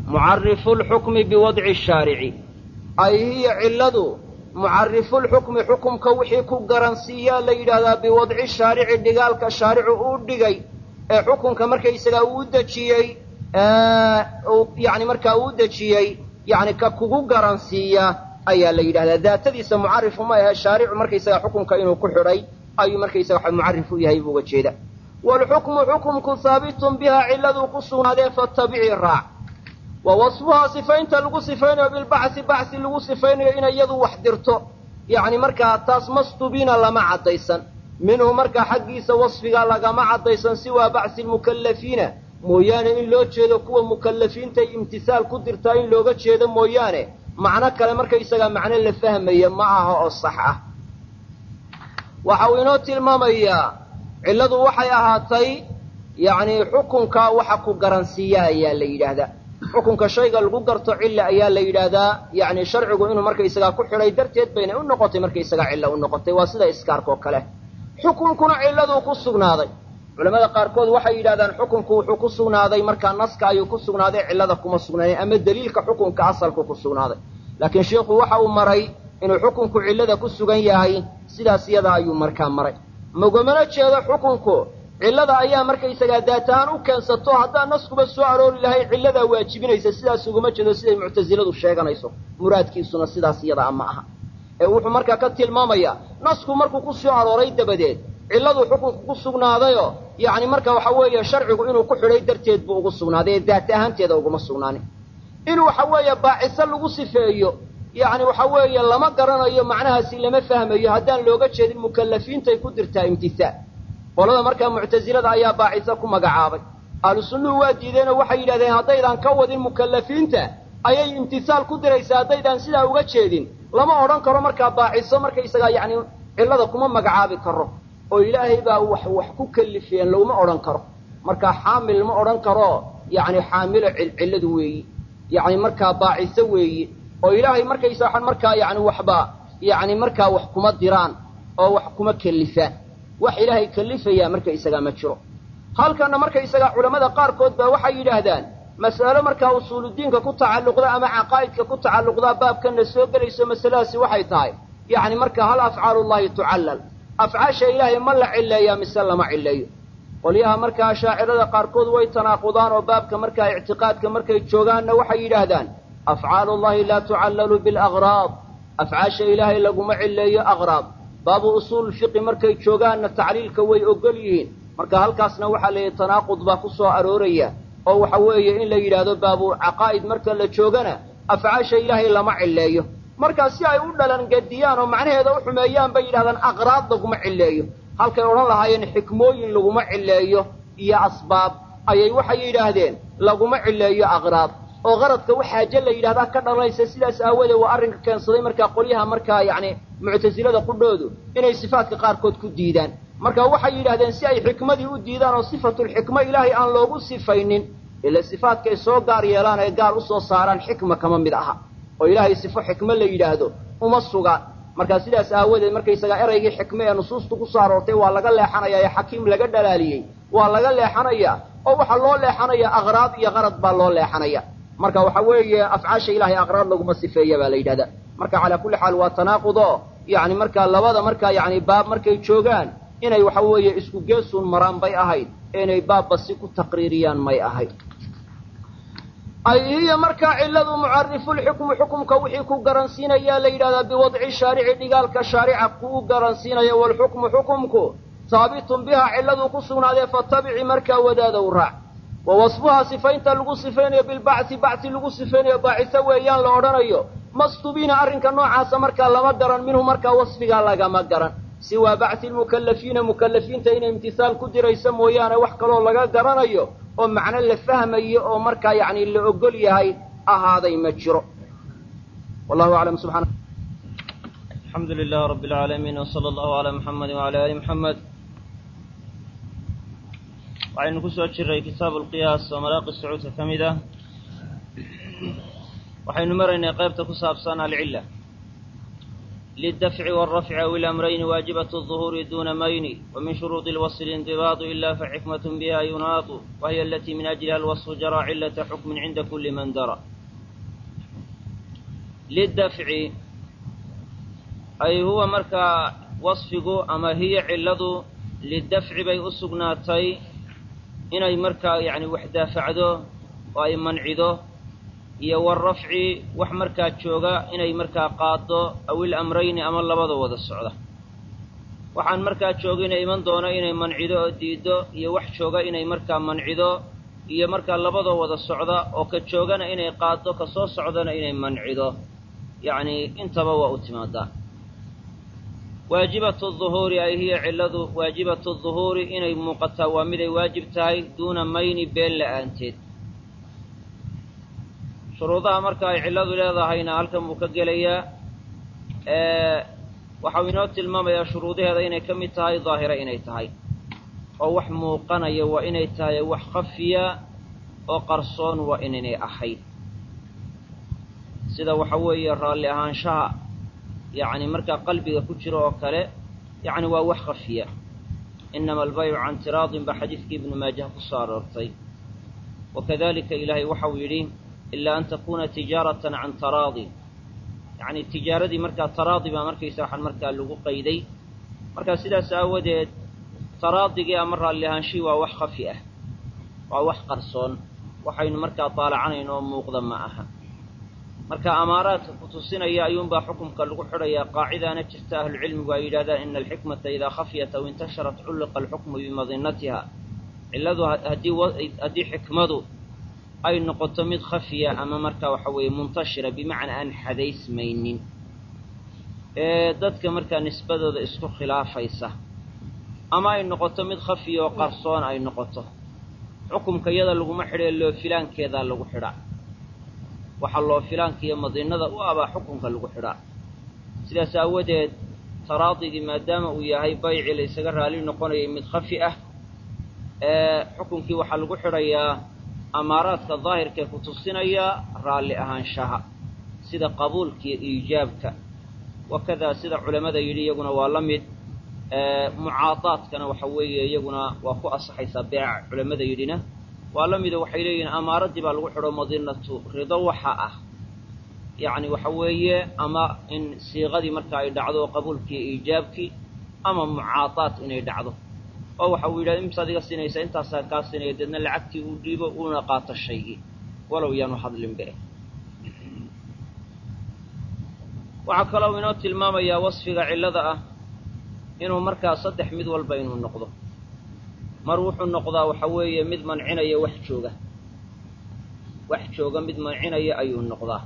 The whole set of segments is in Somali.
mucarifu lxukmi biwadci shaarici ay hiya cilladu mucarifulxukmi xukumka wixii ku garansiiyaa la yidhaahdaa biwadci shaarici dhigaalka shaaricu uu dhigay ee xukunka markaysagaa uu dejiyey yani markaa uu dejiyey yani ka kugu garansiiya ayaa la yidhahdaa daatadiisa mucarifu ma ahe shaaricu markaysagaa xukunka inuu ku xidhay ayuu markaysaga mucarif u yahay buu uga jeeda waalxukmu xukumku haabitun bihaa cilladuu ku sugnaadee fattabici raac wa wasfuhaa sifaynta lagu sifaynayo bilbacsi bacsi lagu sifaynayo inay iyadu wax dirto yacni markaa taas mastubiina lama caddaysan minhu markaa xaggiisa wasfiga lagama caddaysan siwaa bacsi lmukallafiina mooyaane in loo jeedo kuwa mukallafiintay imtisaal ku dirtaa in looga jeedo mooyaane macno kale markaysagaa macno la fahmaya ma aha oo sax ah waxa uu inoo tilmaamayaa cilladu waxay ahaatay yacni xukunka waxa ku garansiiya ayaa la yidhaahdaa xukunka shayga lagu garto cilla ayaa la yidhaahdaa yacni sharcigu inuu markaysagaa ku xidhay darteed baynay u noqotay markaysagaa cilla u noqotay waa sida iskaarka oo kale xukunkuna cilladuu ku sugnaaday culamada qaarkood waxay yidhahdaan xukunku wuxuu ku sugnaaday markaa naska ayuu ku sugnaaday cillada kuma sugnaanin ama deliilka xukunka asalku ku sugnaaday laakiin sheikhu waxa uu maray inuu xukunku cillada ku sugan yahay sidaas iyada ayuu markaa maray magamana jeedo xukunku cillada ayaa markaysagaa daatahaan u keensato haddaa naskuba soo aroori lahay cilladaa waajibinaysa sidaas uguma jeedo siday muctasiladu sheeganayso muraadkiisuna sidaas iyada a ma aha ee wuxuu markaa ka tilmaamayaa nasku markuu ku soo arooray dabadeed cilladu xukunku ku sugnaadayoo yacni marka waxa weeye sharcigu inuu ku xidhay darteed buu ugu sugnaaday ee daata ahaanteeda uguma sugnaanin in waxa weeye baaciso lagu sifeeyo yacni waxa weeye lama garanayo macnahaasi lama fahmayo haddaan looga jeedin mukallafiintay ku dirtaa imtisaal qolada markaa muctasilada ayaa baaciso ku magacaabay ahlu sunnuhu waa diideenoo waxay yidhahdeen haddaydaan ka wadin mukallafiinta ayay imtisaal ku diraysaa haddaydaan sidaa uga jeedin lama odhan karo markaa baaciso markaysagaa yacni cillada kuma magacaabi karo oo ilaahay baa wax wax ku kalifiyeen laguma odhan karo markaa xaamil ma odhan karo yacni xaamilo cilladu weeyi yacni markaa baaciso weeyi oo ilaahay markaysa waxaan markaa yacni waxba yacni markaa wax kuma diraan oo wax kuma kelifaan wax ilaahay kelifayaa markaysagaa ma jiro halkanna markaysagaa culammada qaarkood baa waxay yidhaahdaan mas'alo markaa usuuludiinka ku tacalluqda ama caqaa'idka ku tacalluqdaa baabkanna soo gelayso masaladaasi waxay tahay yacni marka hal afcaalullahi tucallal afcaasha ilaahay ma la cilleeyaa mise lama cilleeyo qolyaha markaa shaacirada qaarkood way tanaaqudaan oo baabka markaa ictiqaadka markay joogaanna waxay yidhaahdaan afcaalullahi laa tucallalu bialagraad afcaasha ilaahay laguma cilleeyo aqraad baabu usuul fiqi markay joogaanna tacliilka way ogol yihiin marka halkaasna waxaa la yidhi tanaaqud baa ku soo arooraya oo waxa weeye in la yidhaahdo baabu caqaa'id marka la joogana afcaasha ilaahay lama cilleeyo markaa si ay u dhalan gediyaan oo macnaheeda u xumeeyaan bay yidhahdaan aqraad laguma cilleeyo halkay odhan lahaayeen xikmooyin laguma cilleeyo iyo asbaab ayay waxay yidhaahdeen laguma cilleeyo aqraad oo qaradka wax xaaje la yidhahdaa ka dhalanaysa sidaas aawoodee waa arrinka keensaday markaa qolyaha markaa yacni muctasilada qudhoodu inay sifaadka qaarkood ku diidaan marka waxay yidhahdeen si ay xikmadii u diidaan oo sifatulxikmo ilaahay aan loogu sifaynin ila sifaadkay soo gaar yeelaan ay gaar u soo saaraan xikma kama mid aha oo ilaahay sifo xikmo la yidhaahdo uma sugaan markaa sidaas aawadeed markaysagaa eraygii xikme ee nusuustu ku soo aroortay waa laga leexanayaa ee xakiim laga dhalaaliyey waa laga leexanayaa oo waxaa loo leexanayaa aqraad iyo qarad baa loo leexanaya marka waxa weeye afcaasha ilahay aqraad laguma sifeeya baa la yidhahdaa marka calaa kulli xaal waa tanaaqudo yacni markaa labada markaa yacni baab markay joogaan inay waxa weeye isku geesuun maraan bay ahayd ee inay baabba si ku taqriiriyaan may ahayd ay hiya markaa cilladu mucarifulxukmu xukumka wixii ku garansiinayaa la yidhahdaa biwadci shaarici dhigaalka shaarica kuu garansiinaya waalxukmu xukumku haabitun bihaa cilladuu ku sugnaadee fatabici markaa wadaadow raac wa wasfuhaa sifaynta lagu sifaynayo bilbacsi bacsi lagu sifaynayo baaciso weeyaan la odhanayo mastubiina arrinka noocaasa markaa lama garan minhu markaa wasfigaa lagama garan siwaa bacsi lmukallafiina mukallafiinta inay imtisaal ku diraysa mooyaane wax kaloo laga garanayo oo macno la fahmayo oo markaa yacni la ogol yahay ahaaday ma jiro wallahu aclam subxana alxamdu lilah rabi alcaalamiin wsala allahu calaa muxamedi wacala ali muxamed waxaynu ku soo jiray kitaabu alqiyaas oo malaaqi sacuudka ka mid ah waxaynu maraynay qaybta ku saabsan alcilla للدفع والرفع أو الأمرين واجبة الظهور دون مين ومن شروط الوصف الانضباط إلا فحكمة بها يناط وهي التي من أجلها الوصف جرى علة حكم عند كل من درى للدفع أي هو مركا وصفه أما هي علة للدفع بي أسقناتي إني مركا يعني وحدة فعده وأي منعده iyo warafci wax markaa jooga inay markaa qaado awil amrayni ama labada wada socda waxaan markaa joogina iman doona inay mancido oo diido iyo wax jooga inay markaa mancido iyo markaa labadoo wada socda oo ka joogana inay qaado ka soo socdana inay mancido yacni intaba waa u timaadaa waajibatu duhuuri ay hiya cilladu waajibatu duhuuri inay muuqataa waa miday waajib tahay duuna mayni been la'aanteed shuruudaha marka ay cilladu leedahayna halkan buu ka gelayaa waxau inoo tilmaamayaa shuruudaheeda inay ka mid tahay daahira inay tahay oo wax muuqanaya waa inay tahay wax khafiya oo qarsoon waa inaynay ahayd sida waxa weeye raalli ahaanshaha yacni markaa qalbiga ku jiro oo kale yacni waa wax khafiya inama albaycu can tiraadin baa xadiidkii ibnu maajah ku soo aroortay wakadalika ilaahay waxau yidhi ilaa an takuuna tijaaratan can taraadi yacni tijaaradii markaa taraadi baa markaysa waxaan markaa lagu qayday markaa sidaas aawadeed taraadigii ama raalli ahaanshihii waa wax khafi ah waa wax qarsoon waxaynu markaa daalacanayno oo muuqda ma aha marka amaaraadka ku tusinaya ayuunbaa xukumka lagu xidhayaa qaacidaana jirta ahlucilmigu ay yidhahdaan ina alxikmata idaa khafyat aw intasharat culliqa alxukmu bimadinatiha cilladu haddii xikmadu ay noqoto mid khafiya ama markaa waxa weeye muntashira bimacnaa aan xadaysmaynin ee dadka markaa nisbadooda isku khilaafaysa ama ay noqoto mid khafiya oo qarsoon ay noqoto xukumka iyada laguma xidhee loo filaankeedaa lagu xidhaa waxaa loo filaanka iyo madiinada u abaa xukunka lagu xidhaa sidaas aawadeed taraadigii maadaama uu yahay bayci la ysaga raali noqonayay mid khafi ah ee xukunkii waxaa lagu xidhayaa amaaraadka daahirkaee ku tusinaya raalli ahaanshaha sida qabuulka iyo iijaabka wakadaa sida culammada yidhi iyaguna waa la mid mucaadaadkana waxa weeye iyaguna waa ku asaxaysaa beeca culammada yidhina waa la mido waxay leeyihiin amaaradii baa lagu xidho madinatu rido waxa ah yacni waxa weeye ama in siiqadii marka ay dhacdo qabuulkii iyo iijaabkii ama mucaadaad inay dhacdo oo waxa uu yidhahda imsaad iga siinaysa intaasaa kaa siinaya deedna lacagtii uu dhiibo uuna qaato shaygii walow yaanu hadlinbe waxaa kaloo inoo tilmaamayaa wasfiga cillada ah inuu markaa saddex mid walba inuu noqdo mar wuxuu noqdaa waxa weeye mid mancinaya wax jooga wax jooga mid mancinaya ayuu noqdaa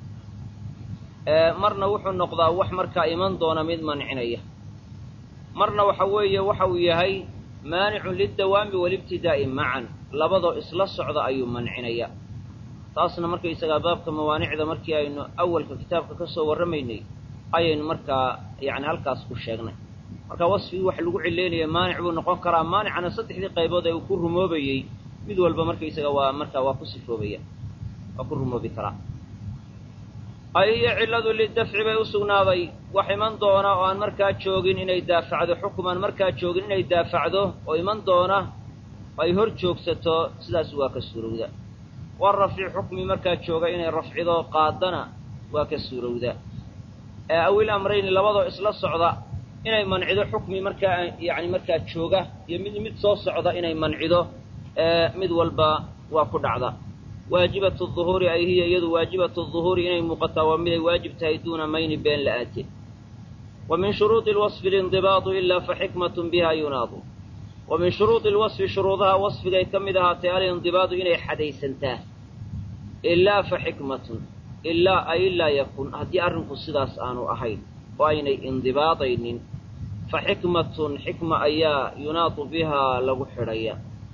marna wuxuu noqdaa wax markaa iman doona mid mancinaya marna waxa weeye waxa uu yahay maanicun lildawaami walibtidaa'i macan labadoo isla socda ayuu mancinaya taasna markaysagaa baabka mawaanicda markii aynu awalka kitaabka ka soo warramaynay ayaynu markaa yacni halkaas ku sheegnay marka wasfigii waxa lagu cileynaya maanic buu noqon karaa maanicana saddexdii qaybood ee uu ku rumoobayey mid walba markaysaga waa markaa waa ku sifoobaya waa ku rumoobi karaa ay iyo cilladu lidafci bay u sugnaaday wax iman doona oo aan markaa joogin inay daafacdo xukumaan markaa joogin inay daafacdo oo iman doona ay hor joogsato sidaas waa ka suurowda war rafci xukmi markaa jooga inay rafcido qaadana waa ka suurowda ee awil amrayni labadoo isla socda inay mancido xukmi markaa yacni markaa jooga iyo mid mid soo socda inay mancido mid walba waa ku dhacda waajibatu duhuuri ay hiya iyadu waajibatu duhuuri inay muuqataa waa miday waajib tahay duuna mayni been la'aanteed wa min shuruudi lwasfi lindibaadu ilaa fa xikmatun biha yunaadu wa min shuruudi lwasfi shuruudaha wasfigay ka mid ahaatay alindibaadu inay xadaysantaa ilaa fa xikmatun ilaa ay laa yakun haddii arrinku sidaas aanu ahayn oo aynay indibaadaynin fa xikmatun xikma ayaa yunaadu bihaa lagu xidhaya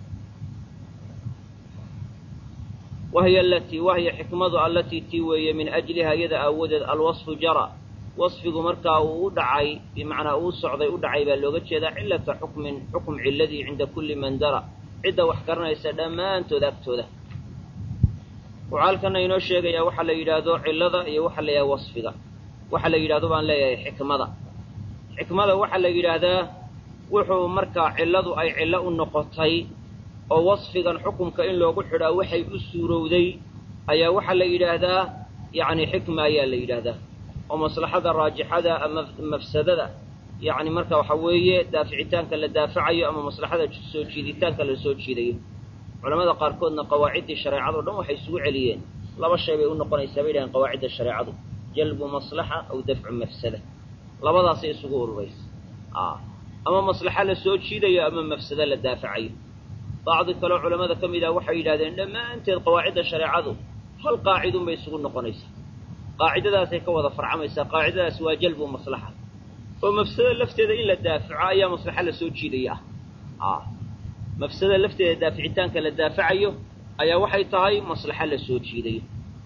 wahiya alatii wahiya xikmadu allatii tii weeye min ajliha iyada aawadeed alwasfu jara wasfigu markaa uu u dhacay bimacnaa uu socday u dhacay baa looga jeedaa cillata xukmin xukum cilladii cinda kulli man dara cidda wax garanaysa dhammaantood agtooda wuxuu halkana inoo sheegayaa waxaa la yidhaahdo cillada iyo waxaa la yidhahda wasfiga waxa la yidhahdo baan leeyahay xikmada xikmada waxaa la yidhaahdaa wuxuu markaa cilladu ay cillo u noqotay oo wasfigan xukumka in loogu xidhaa waxay u suurowday ayaa waxaa la yidhaahdaa yacni xikma ayaa la yidhaahdaa oo maslaxada raajixada ama mafsadada yacni marka waxa weeye daaficitaanka la daafacayo ama maslaxada soo jiiditaanka la soo jiidayo culamada qaarkoodna qawaaciddii shareecado dhan waxay isugu celiyeen laba shay bay u noqonaysaa bay yidhahen qawaacidda shareecadu jalbu maslaxa aw dafcu mafsada labadaasay isugu ururaysa ama maslaxa la soo jiidayo ama mafsado la daafacayo bacdi kaleo culamada ka mid ah waxay yidhahdeen dhammaanteed qawaacidda shareecadu hal qaacidun bay isugu noqonaysaa qaacidadaasay ka wada farcamaysaa qaacidadaas waa jalbu maslaxa oo mafsada lafteeda in la daafaco ayaa maslaxa la soo jiidaya ah mafsada lafteeda daaficitaanka la daafacayo ayaa waxay tahay maslaxa la soo jiidayo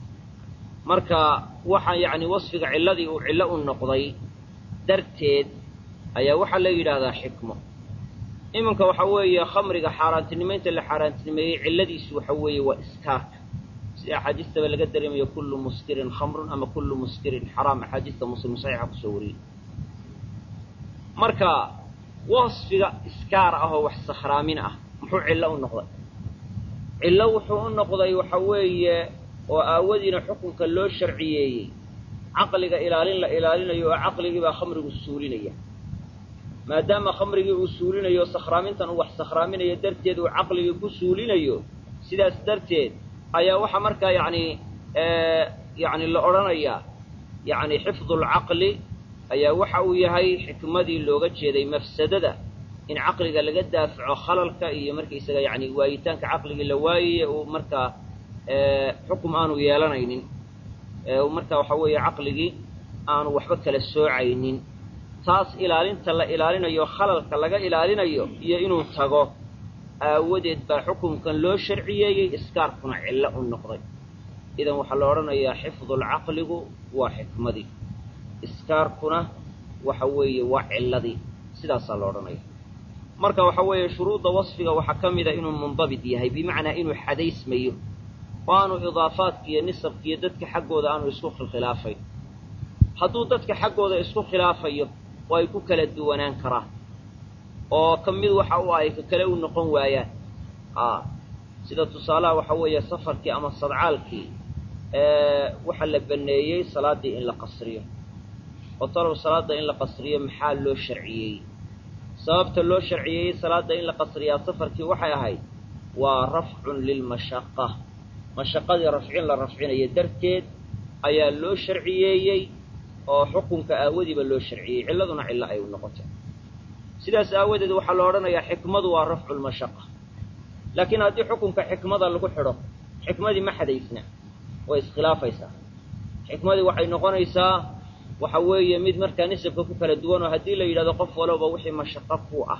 marka waxaa yacni wasfiga cilladii uu cillo u noqday darteed ayaa waxaa la yidhaahdaa xikmo iminka waxa weeye khamriga xaaraantinimaynta la xaaraantinimeeyey cilladiisu waxa weeye waa iskaarka sida axaadiistaba laga dareemayo kullu muskirin khamrun ama kullu muskirin xaraam axaadiista muslim saxiixa kusoo wariyey marka wasfiga iskaar ah oo wax sakhraamin ah muxuu cillo u noqday cillo wuxuu u noqday waxa weeye oo aawadiina xukunka loo sharciyeeyey caqliga ilaalin la ilaalinayo oo caqligii baa khamrigu suulinaya maadaama khamrigii uu suulinayo sakhraamintan uu wax sakhraaminayo darteed uu caqligii ku suulinayo sidaas darteed ayaa waxaa markaa yacni yacni la odhanayaa yacni xifdulcaqli ayaa waxa uu yahay xikmadii looga jeeday mafsadada in caqliga laga daafaco khalalka iyo markaysaga yacni waayitaanka caqligii la waayaye uu markaa xukum aanu yeelanaynin markaa waxa weeye caqligii aanu waxba kala soocaynin taas ilaalinta la ilaalinayo khalalka laga ilaalinayo iyo inuu tago aawadeed baa xukumkan loo sharciyeeyey iskaarkuna cillo u noqday idan waxaa la odhanayaa xifdulcaqligu waa xikmadii iskaarkuna waxa weeye waa cilladii sidaasaa la odhanaya marka waxa weeye shuruudda wasfiga waxaa ka mida inuu mundabit yahay bimacnaa inuu xadaysmayo oo aanu idaafaadka iyo nisabka iyo dadka xaggooda aanu isku khilkhilaafayn hadduu dadka xaggooda isku khilaafayo oo ay ku kala duwanaan karaan oo ka mid waxa u ay ka kale u noqon waayaan a sida tusaalaha waxa weeye safarkii ama sadcaalkii waxaa la baneeyey salaaddii in la qasriyo oo talow salaadda in la qasriyo maxaa loo sharciyeeyey sababta loo sharciyeeyey salaadda in la qasriyaa safarkii waxay ahayd waa rafcun lilmashaqa mashaqadii rafcin la rafcinayo darteed ayaa loo sharciyeeyey oo xukunka aawadiiba loo sharciyey cilladuna cillo ay u noqotay sidaas aawadeed waxaa la odhanayaa xikmadu waa rafcu lmashaqa laakiin haddii xukunka xikmada lagu xidho xikmadii ma xadaysna way iskhilaafaysaa xikmadii waxay noqonaysaa waxa weeye mid markaa nisabka ku kala duwan oo haddii la yidhahdo qof walowba wixii mashaqo ku ah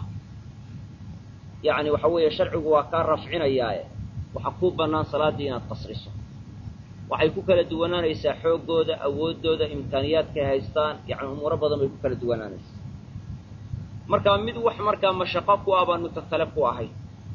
yacni waxa weeye sharcigu waa kaa rafcinayaae waxaa kuu bannaan salaaddii inaad qasriso waxay ku kala duwanaanaysaa xooggooda awooddooda imkaaniyaadkay haystaan yacni umuuro badan bay ku kala duwanaanaysaa markaa mid wax markaa mashaqo ku ah baanu ka kale ku ahay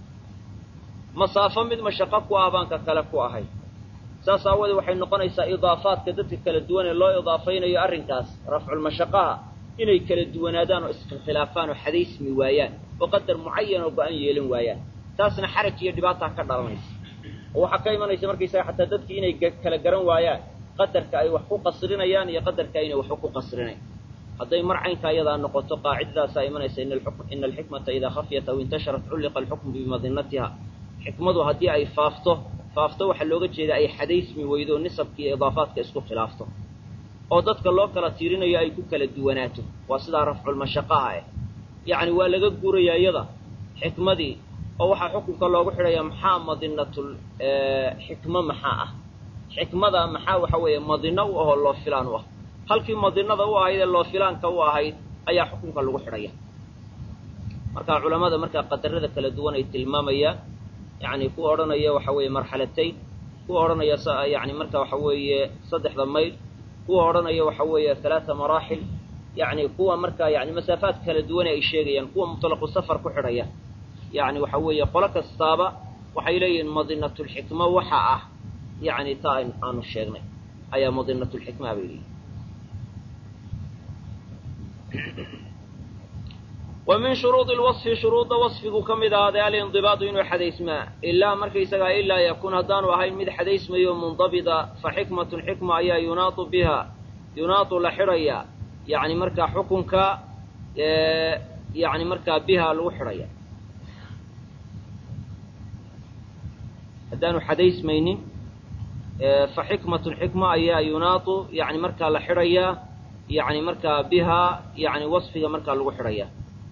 masaafo mid mashaqo ku ah baan ka kale ku ahay saas aawoodee waxay noqonaysaa idaafaadka dadka kala duwan ee loo idaafaynayo arrinkaas rafculmashaqaha inay kala duwanaadaan oo iskhilkhilaafaan oo xadaysmi waayaan oo qadar mucayan oo go-an yeelan waayaan taasna xaraj iyo dhibaataa ka dhalanaysa oo waxaa ka imanaysa markaysaga xataa dadkii inay kala garan waayaan qadarka ay wax ku qasrinayaan iyo qadarka aynay waxba ku qasrinayn hadday mar caynka ayadaa noqoto qaacidadaasaa imanaysa ina alxikmata idaa khafyat aw intasharat culliqa alxukmu bimadinatiha xikmadu haddii ay faafto faafto waxaa looga jeeda ay xadaysmi weydo nisabka iyo idaafaadka isku khilaafto oo dadka loo kala tiirinayo ay ku kala duwanaato waa sidaa rafculmashaqaha eh yacni waa laga guurayaa iyada xikmadii oo waxaa xukunka loogu xidhayaa maxaa madinatul xikmo maxaa ah xikmada maxaa waxa weeye madino u ahoo loo filaan u ah halkii madinada u ahayd ee loo filaanka u ahayd ayaa xukunka lagu xidhaya marka culammada markaa qadarada kala duwan ay tilmaamayaan yacni kuwa odhanaya waxa weeye marxalatayn kuwa odhanaya yani marka waxa weeye saddexda mayl kuwa odhanaya waxa weeye halaata maraaxil yacni kuwa markaa yani masaafaad kala duwane ay sheegayaan kuwa mutlaqu safar ku xidhaya yacni waxa weeye qolo kastaaba waxay leeyihiin madinatulxikma waxa ah yacni taa aanu sheegnay ayaa madinatulxikma bay leeyihin wa min shuruudi lwasfi shuruudda wasfigu ka mid ahaaday alindibaadu inuu xadaysmaa ilaa markaysagaa ilaa yakuun haddaanu ahayn mid xadaysmayo mundabida fa xikmatun xikma ayaa yunaadu biha yunaadu la xidhaya yacni markaa xukunka yacni markaa biha lagu xidhaya haddaanu xadaysmaynin fa xikmatun xikma ayaa yunaadu yani markaa la xidhayaa yani markaa bihaa yani wasfiga markaa lagu xidhaya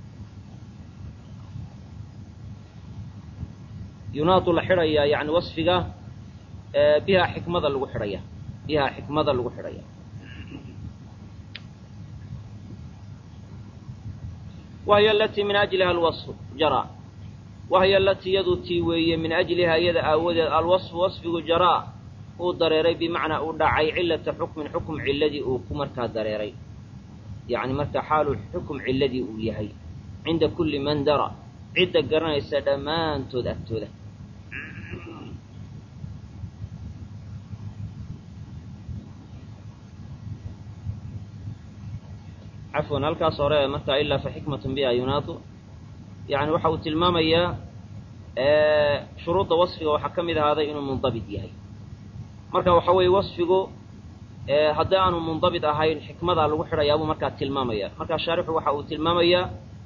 yunaadu la xidhayaa yani wasfiga bihaa xikmada lagu xidhaya bihaa xikmada lagu xidhaya wahiy alatii min ajliha alwasfu jara wahiy alatii yadu tii weeye min ajliha iyada aawadeed alwasfu wasfigu jaraa uu dareeray bimacnaa uu dhacay cilata xukmin xukum ciladii uu ku markaa dareeray yacni markaa xaalu xukum ciladii uu yahay cinda kulli man dara cidda garanaysa dhammaantood agtooda cafwan halkaas hore markaa ilaa fa xikmatun biha yunaadu yani waxa uu tilmaamayaa shuruudda wasfiga waxaa ka mid ahaaday inuu mundabit yahay marka waxa weeye wasfigu haddii aanu mundabit ahayn xikmadaa lagu xidhayaa buu markaa tilmaamaya markaa shaarixu waxa uu tilmaamayaa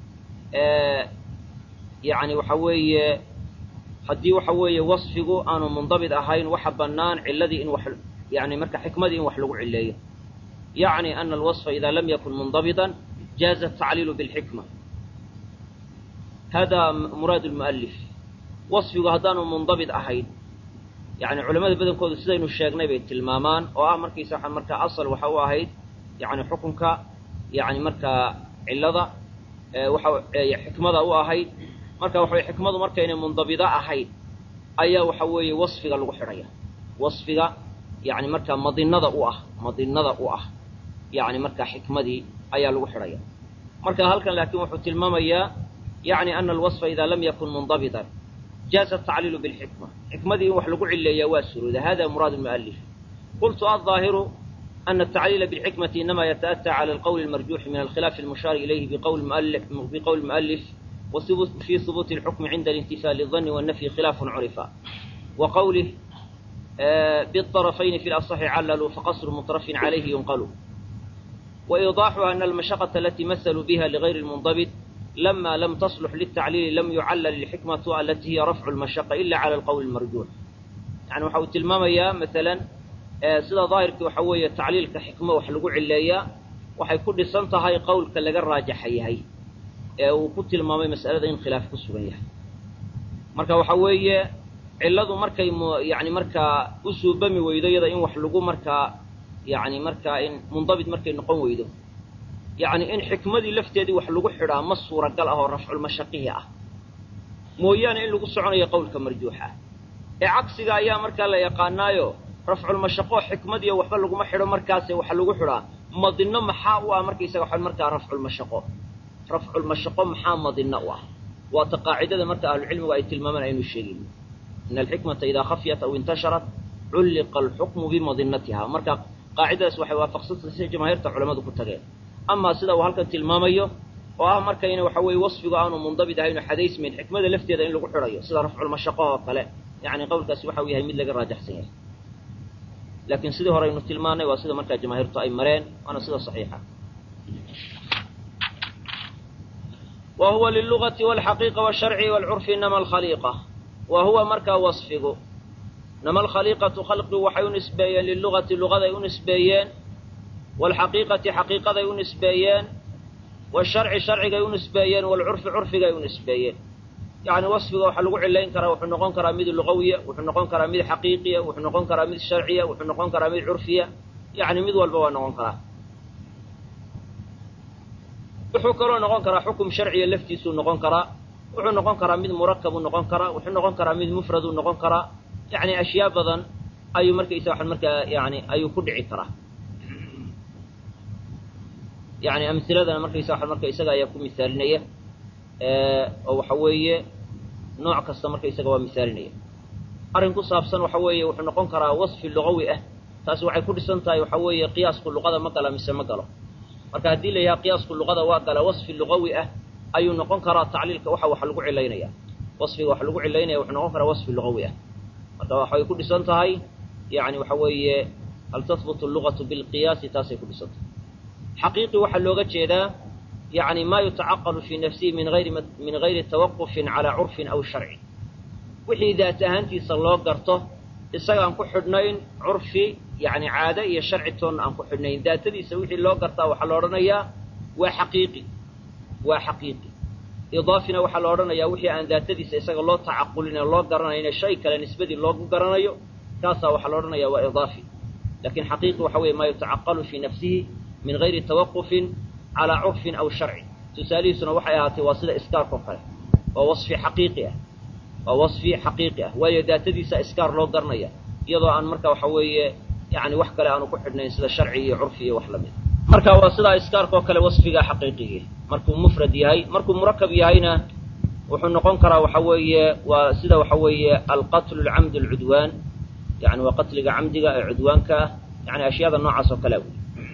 yani waxa weeye haddii waxa weeye wasfigu aanu mundabit ahayn waxa bannaan ciladii in wax yani marka xikmadii in wax lagu cileeyo yacni ana alwaصfa ida lam yakun mundabiطa jaaza atacliilu biاlxikma hada muraad lmu'alif wasfigu haddaanu mundabit ahayn yani culamada badankoodu sidaynu sheegnay bay tilmaamaan oo ah markiisa waa markaa asal waxa u ahayd yani xukunka yani markaa cilada waxa xikmada u ahayd marka waxa weye xikmadu markaynay mundabida ahayn ayaa waxa weeye wasfiga lagu xidhaya wasfiga yani markaa madinada u ah madinada u ah yani markaa xikmadii ayaa lagu xidhaya marka halkan laakiin wuxuu tilmaamayaa yani ana alwaصfa ida lam yakun mundabitan jaaza atacliilu biاlxikma xikmadii in wax lagu cileeyaa waa surooda hada muraad mualif qultu aلظaahiru ana atacliila biاlxikmati inama yataأtى calى alqowl اlmarjuuxi min alkhilaafi اlmushaari ilayhi biqowli mualif وفي ثبوت الحكم عند الانتفاء للظن والنفي خلاف عرفا وقوله بالطرفين في الأصح عللوا فقصر مطرف عليه ينقل وإيضاحها أن المشقة التي مثلوا بها لغير المنضبط لما لم تصلح للتعليل لم يعلل الحكمة التي هي رفع المشقة إلا على القول المرجوح يعني وحاول تلماميا مثلا سيدا ظاهرك وحوية تعليل كحكمة وحلقوا عليا وحي كل سنة هاي قول كاللقى الراجح هي uu ku tilmaamay mas'alada in khilaaf ku sugan yahay marka waxa weeye cilladu markay yani markaa u suubami weydo iyada in wax lagu markaa yani markaa in mundabit markay noqon weydo yacni in xikmadii lafteedii wax lagu xidhaa ma suuragal ah oo rafculmashaqihi ah mooyaane in lagu soconayo qowlka marjuuxa ee cagsiga ayaa markaa la yaqaanaayo rafculmashaqo xikmadiiyo waxba laguma xidho markaase waxa lagu xidhaa madino maxaa u ah markaysaga wa markaa rafculmashaqo rafculmashaqo maxaa madina u ah waata qaacidada marka ahlucilmigu ay tilmaamaan aynu sheegayno ina alxikmata idaa khafyat aw intasharat culliqa alxukmu bimadinatiha marka qaacidadaas waxay waafaqsantay sida jamaahiirta culamadu ku tageen amaa sida uu halkan tilmaamayo oo ah markayna waxa weeye wasfigu aanu mundabit ahaynu xadaysmayn xikmada lafteeda in lagu xidhayo sida rafculmashaqo oo kale yacni qowlkaasi waxa uu yahay mid laga raajaxsan yahay laakiin sidii hore aynu tilmaanay waa sida markaa jamaahiirtu ay mareen waana sida saxiixa wa huwa lilugati walxaqiiqa walsharci walcurfi inama alkhaliiqa wa huwa markaa wasfigu inama alkhaliiqatu khalqigu waxay u nisbeeyeen lilugati lugaday u nisbeeyeen waalxaqiiqati xaqiiqaday u nisbeeyeen washarci sharcigay u nisbeeyeen waalcurfi curfigay u nisbeeyeen yacni wasfiga waxaa lagu cilayn karaa wuxuu noqon karaa mid lugawiya wuxuu noqon karaa mid xaqiiqiya wuxuu noqon karaa mid sharciya wuxuu noqon karaa mid curfiya yacni mid walba waa noqon karaa wuxuu kaloo noqon karaa xukum sharciya laftiisuu noqon karaa wuxuu noqon karaa mid murakabuu noqon karaa wuxuu noqon karaa mid mufraduu noqon karaa yacni ashyaa badan ayuu markaysa waxan markaa yani ayuu ku dhici karaa yani amhiladana markaysa waxan marka isaga ayaa ku misaalinaya oo waxa weeye nooc kasta marka isaga waa misaalinaya arrin ku saabsan waxa weeye wuxuu noqon karaa wasfi lugawi ah taasi waxay ku dhisan tahay waxa weeye qiyaasku luqada ma gala mise ma galo marka haddii la yidhaha qiyaasku luqada waa gala wasfi lugawi ah ayuu noqon karaa tacliilka waxa wax lagu cilaynaya wasfiga wax lagu cilaynaya wuxuu noqon karaa wasfi lugawi ah marka waxay ku dhisan tahay yani waxa weeye hal tahbutu lugatu bilqiyaasi taasay ku dhisan tahay xaqiiqi waxaa looga jeedaa yani ma yutacaqalu fii nafsihi min ayri min gayri tawaqufin calaa curfin aw sharci wixii daat ahaantiisa loo garto isagaan ku xidhnayn curfi yani caade iyo sharci toonna aan ku xidhnayn daatadiisa wixii loo gartaa waxaa la odhanayaa waa xaqiiqi waa xaqiiqi idaafina waxaa la odhanayaa wixii aan daatadiisa isaga loo tacaqulin oo loo garanayna shay kale nisbadii loogu garanayo kaasaa waxaa la odhanaya waa idaafi lakin xaqiiqi waxa weeye maa yutacaqalu fii nafsihi min gayri tawaqufin calaa curfin aw sharci tusaalihiisuna waxay ahaatay waa sida iskaarkao kale waa wasfi xaqiiqi ah waa wasfi xaqiiqi ah waayo daatadiisa iskaar loo garanaya iyadoo aan marka waxa weeye yani wax kale aanu ku xidhnayn sida sharci iyo curfi iyo wax lamid marka waa sidaa iskaarkao kale wasfiga xaqiiqigii markuu mufrad yahay markuu murakab yahayna wuxuu noqon karaa waxa weeye waa sida waxa weeye alqatlu lcamd alcudwaan yani waa qatliga camdiga ee cudwaanka ah yani ashyaada noocaas oo kale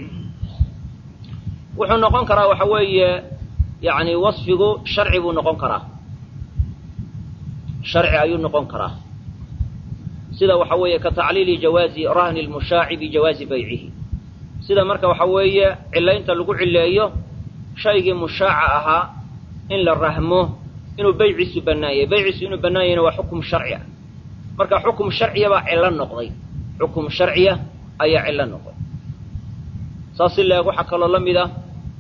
wuxuu noqon karaa waxa weeye yani wasfigu sharci buu noqon karaa sharci ayuu noqon karaa sida waxa weeye ka tacliili jawaazi rahni lmushaaci bijawaazi baycihi sida marka waxa weeye cilaynta lagu cileeyo shaygii mushaaca ahaa in la rahmo inuu beyciisu bannaanyay beyciisu inuu bannaanyayna waa xukum sharci ah marka xukum sharciya baa cillo noqday xukum sharciya ayaa cillo noqday saas si leeg waxaa kaloo la mid ah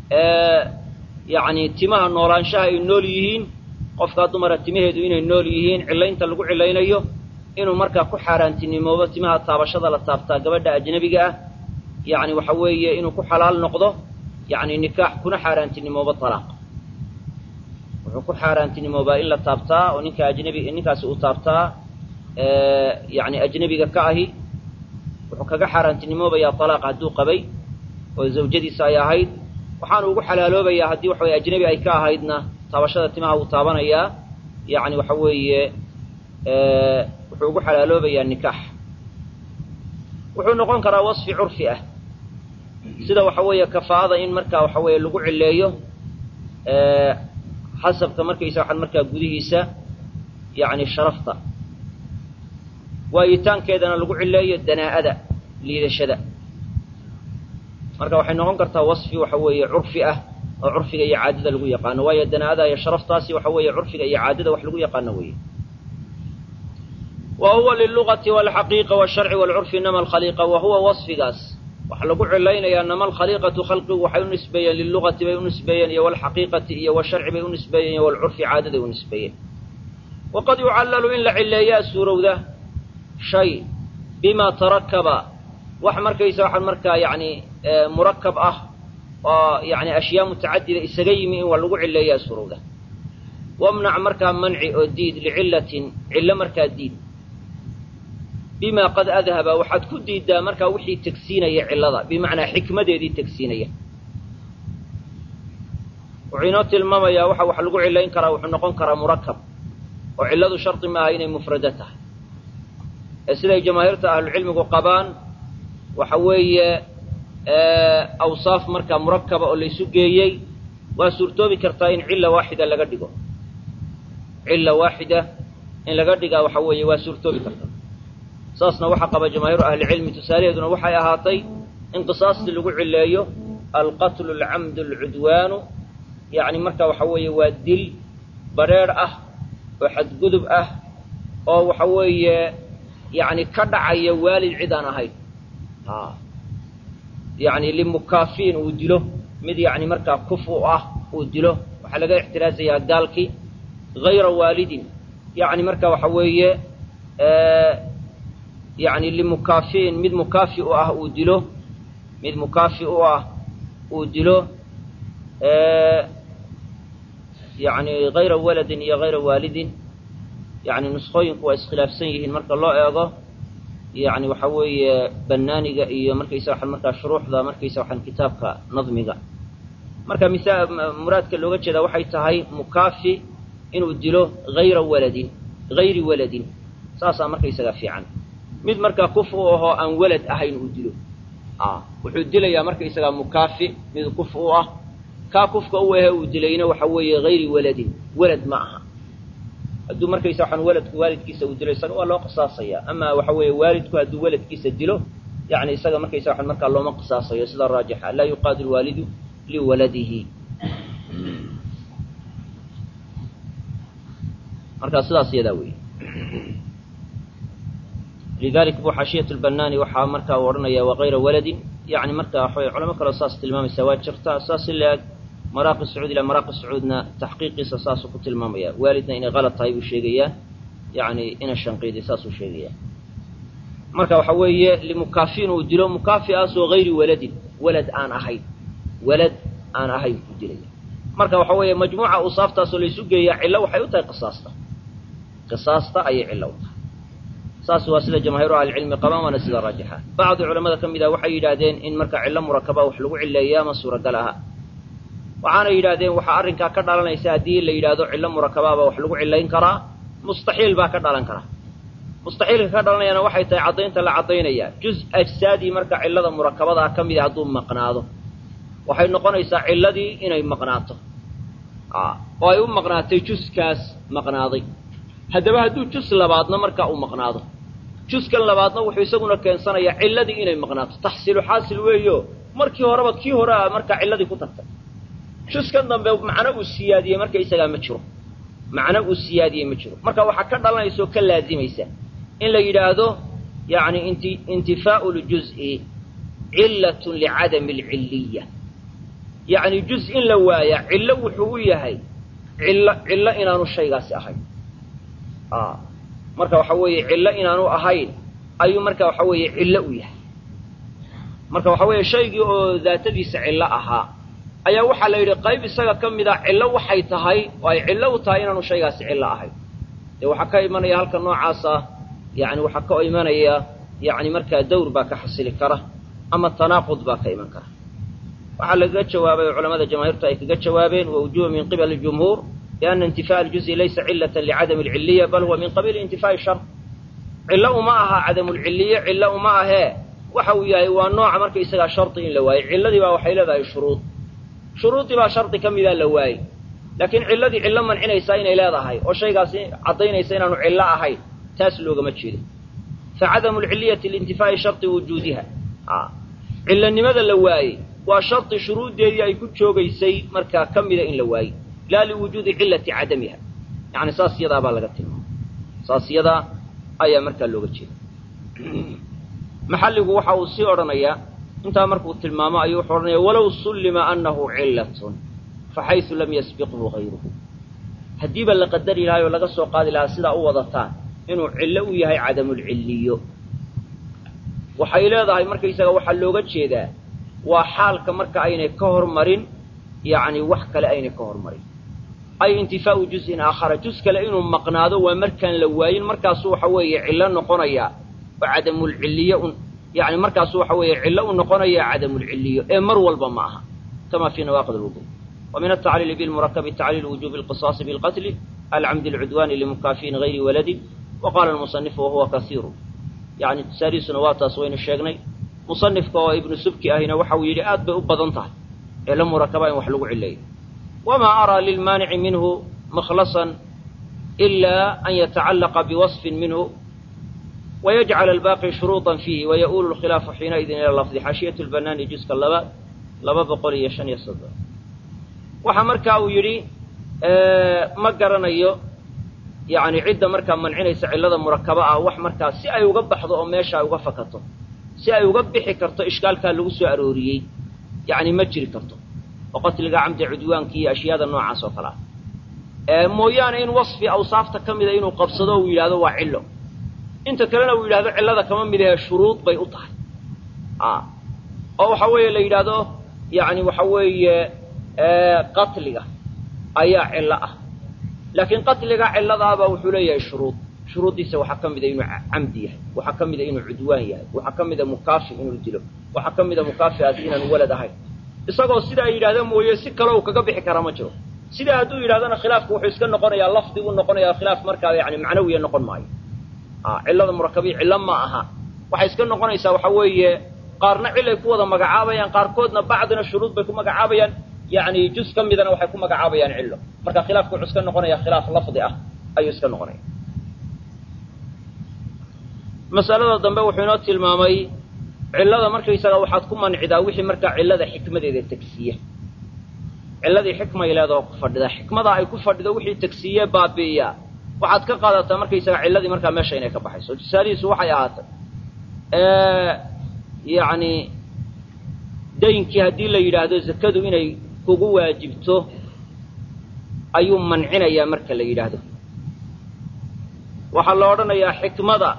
yani timaha noolaanshaha ay nool yihiin qofkaa dumara timaheedu inay nool yihiin cilaynta lagu cilaynayo inuu markaa ku xaaraantinimoobo timaha taabashada la taabtaa gabadha ajnabiga ah yani waxa weeye inuu ku xalaal noqdo yani nikaax kuna xaaraantinimoobo talaaq wuxuu ku xaaraantinimoobaa in la taabtaa oo ninka ajnabi ninkaasi uu taabtaa yani ajnabiga ka ahi wuxuu kaga xaaraantinimoobayaa talaaq hadduu qabay oo zawjadiisa ay ahayd waxaanu ugu xalaaloobayaa haddii waxa weye ajnabi ay ka ahaydna taabashada timaha wuu taabanayaa yani waxa weeye wuxuu ugu xalaaloobayaa nikaax wuxuu noqon karaa wasfi curfi ah sida waxa weeye kafaa'ada in markaa waxa weeye lagu cileeyo xasabka markaysa waxaan markaa gudihiisa yani sharafta waayitaankeedana lagu cileeyo danaa'ada liidashada marka waxay noqon kartaa wasfi waxa weeye curfi ah oo curfiga iyo caadada lagu yaqaano waayo danaa'ada iyo sharaftaasi waxa weeye curfiga iyo caadada wax lagu yaqaano weeye wa huwa lilugati walxaqiiqa walsharci walcurfi inama alkhaliiqa wa huwa wasfigaas waxaa lagu cilaynayaa nama alkhaliiqatu khalqigu waxay u nisbeeyeen lilugati bay u nisbeeyeen iyo walxaqiiqati iyo washarci bay u nisbeeyeen iyo walcurfi caadaday u nisbeeyeen waqad yucallalu in la cileeyaa suurowda shay bima tarakaba wax markaysa waxaan markaa yani murakab ah oo yani ashyaa mutacadida isaga yimi in waa lagu cileeyaa surowda wamnac markaa manci oo diid licillatin cillo markaa diid bima qad adhaba waxaad ku diiddaa markaa wixii tegsiinaya cillada bimacnaa xikmadeedii tegsiinaya wuxuu inoo tilmaamayaa waxa wax lagu cilayn karaa wuxuu noqon karaa murakab oo cilladu shardi maaha inay mufrado tahay ee siday jamaahiirta ahlucilmigu qabaan waxa weeye awsaaf markaa murakaba oo laysu geeyey waa suurtoobi kartaa in cilla waaxida laga dhigo cilla waaxida in laga dhigaa waxa weeye waa suurtoobi kartaa saasna waxaa qaba jamaahiiru ahlicilmi tusaalaheeduna waxay ahaatay in qisaastii lagu cileeyo alqatlu alcamdu alcudwaanu yacni marka waxa weeye waa dil badrheedh ah oo xadgudub ah oo waxa weeye yacni ka dhacaya waalid cid aan ahayn yani limukaafiin uu dilo mid yani markaa kuf u ah uu dilo waxaa laga ixtiraasayaa gaalkii hayra waalidin yani marka waxa weeye yani limukaafiin mid mukaafi u ah uu dilo mid mukaafi u ah uu dilo yani hayra waladin iyo hayra waalidin yani nusqooyinku waa iskhilaafsan yihiin marka loo eego yani waxa weeye banaaniga iyo markaysa waxaan markaa shuruuxda markaysa waxaan kitaabka nadmiga marka misa muraadka looga jeedaa waxay tahay mukaafi inuu dilo hayra waladin hayri waladin saasaa markaysaga fiican mid markaa kuf u ahoo aan walad ahayn uu dilo wuxuu dilayaa markaysagaa mukaafi mid kuf u ah kaa kufka u ahe uu dilayna waxa weeye hayri waladin walad ma aha hadduu markaysa waxaan waladku waalidkiisa uu dilo isaga waa loo qisaasaya ama waxa weeye waalidku hadduu waladkiisa dilo yani isaga markaysa waxaan markaa looma qisaasayo sida raajixa laa yuqaadi lwaalidu liwaladihi markaa sidaas iyadaa weeye lidalik bu xaashiyat lbanaani waxaa markaa u odhanaya wakayra waladin yani marka waxaway culamo kaleo saas tilmaamaysa waa jirta saas i laeg maraaqi sacuud ilaa maraaqi sacuudna taxqiiqiisa saasuu ku tilmaamaya waalidna inay kalad tahay buu sheegayaa yani ina shanqiiday saasuu sheegaya marka waxa weeye limukaafiin uu dilo mukaafiaasoo hayri waladin walad aan ahayn walad aan ahayn ku dilaya marka waxa weeye majmuuca usaaftaasoo laysu geeyaa cillo waxay u tahay qisaasta qisaasta ayay cillo u tahay saas waa sida jamaahiiru ahlicilmi qabaan waana sida raajixa bacdi culamada ka mid ah waxay yidhaahdeen in marka cillo murakaba wax lagu cileeyaa ma suuragal aha waxaanay yidhahdeen waxaa arrinkaa ka dhalanaysa haddii la yidhaahdo cillo murakabaaba wax lagu cilayn karaa mustaxiil baa ka dhalan kara mustaxiilka ka dhalanayana waxay tahay caddaynta la caddaynaya juz ajsaadii marka cillada murakabadaa ka mida hadduu maqnaado waxay noqonaysaa cilladii inay maqnaato oo ay u maqnaatay juskaas maqnaaday haddaba hadduu jus labaadna markaa uu maqnaado juskan labaadna wuxuu isaguna keensanayaa cilladii inay maqnaato taxsiilu xaasil weeyo markii horeba kii hore a markaa cilladii ku tagtay juskan dambe macno uu siyaadiyey marka isagaa ma jiro macno uu siyaadiyey ma jiro marka waxaa ka dhalanaysa oo ka laazimaysa in la yidhaahdo yani inti intifaau ljuz'i cillatun licadami alcilliya yacni juz in la waaya cillo wuxuu u yahay cillo cillo inaanu shaygaasi ahayn marka waxa weeye cillo inaanu ahayn ayuu marka waxa weeye cillo u yahay marka waxa weeye shaygii oo daatadiisa cillo ahaa ayaa waxaa la yidhi qayb isaga ka mid a cillo waxay tahay oo ay cillo u tahay inaanu shaygaasi cillo ahayn dee waxaa ka imanaya halka noocaasa yani waxaa ka imanaya yani markaa dawr baa ka xasili kara ama tanaaqud baa ka iman kara waxaa lagaga jawaabay oo culamada jamaahiirtu ay kaga jawaabeen wawjuba min qibali jumhuur biana intifaء aljuز'i laysa cilata licadami alciliya bal huwa min qabiili intifaai shar cillo uma aha cadamulciliye cillo uma ahee waxa uu yahay waa nooca marka isagaa shardi in la waayey cilladii baa waxay leedahay shuruud shuruudii baa shardi ka midaa la waayey laakiin cilladii cillo mancinaysaa inay leedahay oo shaygaasi caddaynaysa inaanu cillo ahayn taas loogama jeedo facadamu lciliyati liintifaa'i shardi wujuudiha cillanimada la waayey waa shardi shuruuddeedii ay ku joogaysay markaa ka mida in la waayey laa liwujuudi cilati cadamiha yani saas yadaa baa laga tilmaamay saas yadaa ayaa markaa looga jeeda maxalligu waxa uu sii odhanayaa intaa markuu tilmaamo ayuu wuxuu odhanaya walow sullima annahu cillatun faxaysu lam yasbiqhu hayruhu haddiiba la qadari lahay oo laga soo qaadi lahaa sidaa u wadataan inuu cillo u yahay cadamulcilliyo waxay leedahay markaysaga waxaa looga jeedaa waa xaalka marka aynay ka hormarin yacni wax kale aynay ka hormarin ay intifaau juz'in aakhara juz kale inuu maqnaado waa markaan la waayin markaasu waxa weeye cillo noqonaya oo cadamulcilliyo un yani markaasu waxa weeye cillo u noqonaya cadamulcilliyo ee mar walba ma aha kama fii nawaaqid alwudu wa min altacliili bilmurakabi tacliil wujubi alqisaasi bilqatli alcamdi alcudwaani limukaafiin gayri waladin wa qaala almusanifu wahuwa kasiiru yani tusaalihiisuna waa taas waynu sheegnay musanifka oo ibnu subki ahina waxa uu yidhi aad bay u badan tahay cillo murakaba in wax lagu cileeyo wamaa araa lilmaanici minhu makhlasan ilaa an yatacallaqa biwasfin minhu wayajcala albaaqi shuruuطan fiihi waya'uulu lkhilaafu xiinaidin ila lafdi xaashiyat lbanaani juska labaad laba boqol iyo shan iyo soddon waxa markaa uu yidhi ma garanayo yani cidda markaa mancinaysa cillada murakaba ah wax markaa si ay uga baxdo oo meesha ay uga fakato si ay uga bixi karto ishkaalkaa lagu soo arooriyey yani ma jiri karto oo qatliga camdi cudwaanki iyo ashyaada noocaas oo kale ah mooyaane in wasfi awsaafta ka mida inuu qabsado uu yidhahdo waa cillo inta kalena uu yidhahdo cillada kama mid ahe shuruud bay u tahay oo waxa weeye la yidhaahdo yani waxa weeye qatliga ayaa cillo ah laakiin qatliga cilladaaba wuxuu leeyahay shuruud shuruuddiisa waxaa ka mida inuu camdi yahay waxaa ka mida inuu cudwaan yahay waxaa ka mida mukaafi inuu dilo waxaa ka mida mukaafiaasi inaanu walad ahayn isagoo sidaa yidhahda mooye si kale uu kaga bixi karaa ma jiro sidaa hadduu yidhahdana khilaafku wuxuu iska noqonayaa lafdiguu noqonayaa khilaaf markaa yani macnawiya noqon maayo cillada murakabiya cillo ma aha waxay iska noqonaysaa waxa weeye qaarna cilay ku wada magacaabayaan qaarkoodna bacdina shuruud bay ku magacaabayaan yani juz ka midana waxay ku magacaabayaan cillo marka khilaafku wuxuu iska noqonaya khilaaf lafdi ah ayuu iska noqonaya masalada dambe wuxuu inoo tilmaamay cillada markaysaga waxaad ku mancidaa wixii markaa cillada xikmadeeda tegsiya cilladii xikmay leedaho ku fadhida xikmada ay ku fadhido wixii tegsiye baabi'iya waxaad ka qaadataa markaysaga cilladii markaa meesha inay ka baxayso tusaalihiisu waxay ahaatay yacni daynkii haddii la yidhaahdo zakadu inay kugu waajibto ayuu mancinayaa marka la yidhaahdo waxaa la odhanayaa xikmada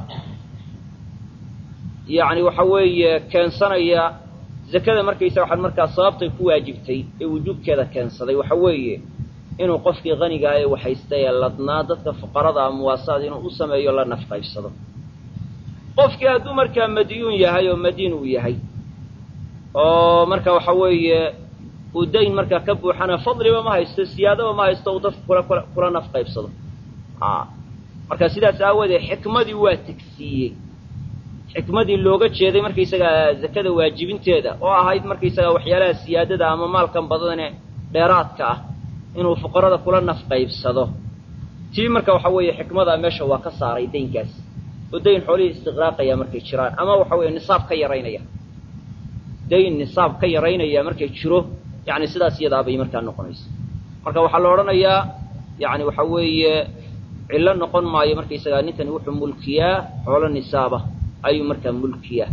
yacni waxa weeye keensanaya zakada markaysa waxaad markaa sababtay ku waajibtay ee wujuubkeeda keensaday waxa weeye inuu qofkii qanigaa ee waxaysta ee ladnaa dadka fuqarada a muwaasaad inuu u sameeyo la nafqaybsado qofkii hadduu markaa madyuun yahay oo madiin uu yahay oo marka waxa weeye uu dayn markaa ka buuxana fadliba ma haysto siyaadaba ma haysto uu dadka kula kula kula nafqaybsado a marka sidaas aawadeed xikmadii waa tegsiiyey xikmadii looga jeeday markaysagaa zakada waajibinteeda oo ahayd markaysagaa waxyaalaha siyaadada ama maalkan badane dheeraadka ah inuu fuqarada kula nafqaybsado tii marka waxa weeye xikmadaa meesha waa ka saaray daynkaas oo dayn xoolihii istiqraaqaya markay jiraan ama waxa weeye nisaab ka yaraynaya dayn nisaab ka yaraynaya markay jiro yani sidaas iyadaabay markaa noqonaysa marka waxaa la odhanayaa yani waxa weeye cillo noqon maayo markaysagaa ninkani wuxuu mulkiyaa xoolo nisaaba ayuu markaa mulkiyaa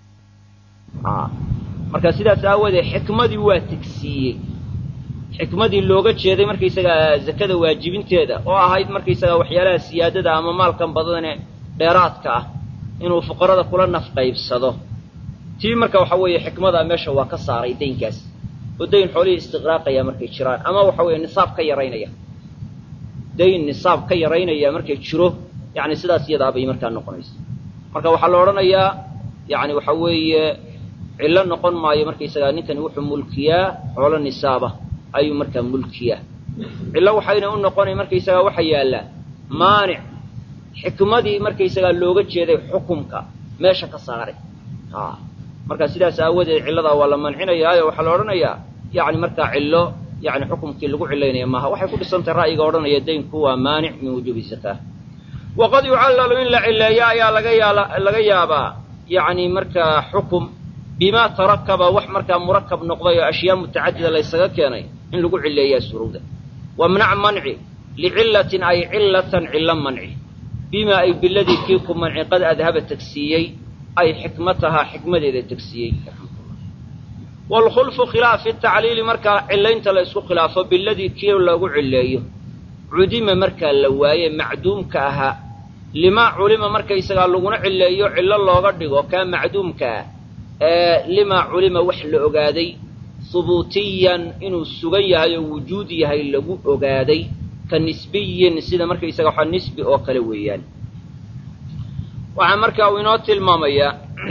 marka sidaas aawadeed xikmadii waa tegsiiyey xikmadii looga jeeday markaysagaa zakada waajibinteeda oo ahayd markaysagaa waxyaalaha siyaadada ama maalkan badane dheeraadka ah inuu fuqarada kula nafqaybsado tii marka waxa weeye xikmadaa meesha waa ka saaray daynkaas oo dayn xoolihii istiqraaqaya markay jiraan ama waxa weeye nisaab ka yaraynaya dayn nisaab ka yaraynaya markay jiro yani sidaas iyadaabay markaa noqonaysa marka waxaa la odhanayaa yani waxa weeye cillo noqon maayo markaysagaa ninkani wuxuu mulkiyaa xoolo nisaaba ayuu markaa mulkiyaa cillo waxayna u noqonay markaysagaa waxa yaallaa maanic xikmadii markaysagaa looga jeeday xukumka meesha ka saaray a marka sidaas aawadeed cilladaa waa la mancinayaayo waxaa la odhanayaa yani markaa cillo yani xukumkii lagu cilaynaya maaha waxay ku dhisantahay ra'yiga odhanaya daynku waa maanic min wujuubi zakaa waqad yucallalu in la cileeyo ayaa laga yaala laga yaabaa yani markaa xukum bimaa tarakaba wax markaa murakab noqday oo ashyaa mutacadida laysaga keenay in lagu cileeyaa surowda wamnac manci licillatin ay cillatan cillo manci bimaa ay biladii kii ku manci qad adhaba tegsiiyey ay xikmatahaa xikmadeeda tegsiiyey waalkhulfu khilaafi tacliili markaa cilaynta la isku khilaafo biladii kii lagu cileeyo cudima markaa la waaye macduumka ahaa limaa culima markaysagaa laguna cileeyo cillo looga dhigo kaa macduumka ah ee limaa culima wax la ogaaday hubuutiyan inuu sugan yahay oo wujuud yahay lagu ogaaday ka nisbiyin sida markaysaga waxaa nisbi oo kale weeyaan waxaa markaa uu inoo tilmaamayaa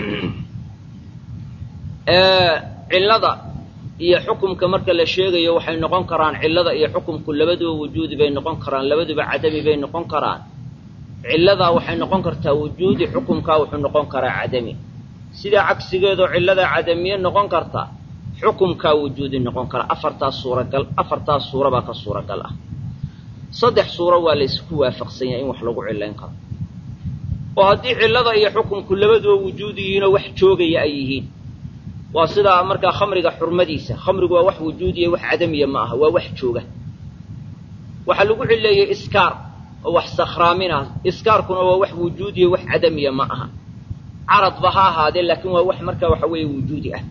cillada iyo xukumka marka la sheegayo waxay noqon karaan cillada iyo xukumku labaduba wujuudi bay noqon karaan labaduba cadami bay noqon karaan cilladaa waxay noqon kartaa wujuudi xukumkaa wuxuu noqon karaa cadami sidaa cagsigeedoo cilladaa cadamiye noqon karta xukumkaa wujuudi noqon kara afartaas suuragal afartaas suura baa ka suuragal ah saddex suuro waa la ysku waafaqsan yahay in wax lagu cilayn karo oo haddii cillada iyo xukumku labaduba wujuudi yihiinoo wax joogaya ay yihiin waa sidaa markaa khamriga xurmadiisa khamrigu waa wax wujuudiya wax cadamiya ma aha waa wax jooga waxaa lagu cileeyey iskaar oo wax sakhraaminah iskaarkuna waa wax wujuudiya wax cadamiya ma aha caradba ha ahaadee laakiin waa wax markaa waxa weeye wujuudi ah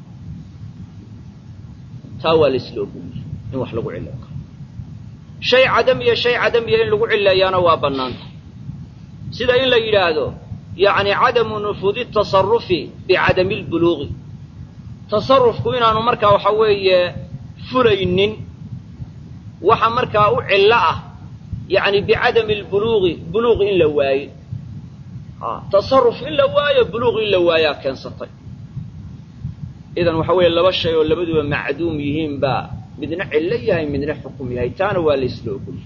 taa waa laisla ogoliyey in wax lagu cileyn karo shay cadamiya shay cadamiya in lagu cileeyaana waa bannaanta sida in la yidhaahdo yacni cadamu nufuudi tasarufi bicadami lbuluuqi tasarufku inaanu markaa waxa weeye fulaynin waxa markaa u cillo ah yacni bicadami lbuluuqi buluuq in la waayo tasaruf in la waayo buluuq in la waayaa keensatay idan waxa weeye laba shay oo labaduba macduum yihiin baa midna cillo yahay midna xukum yahay taana waa la isla ogolyahay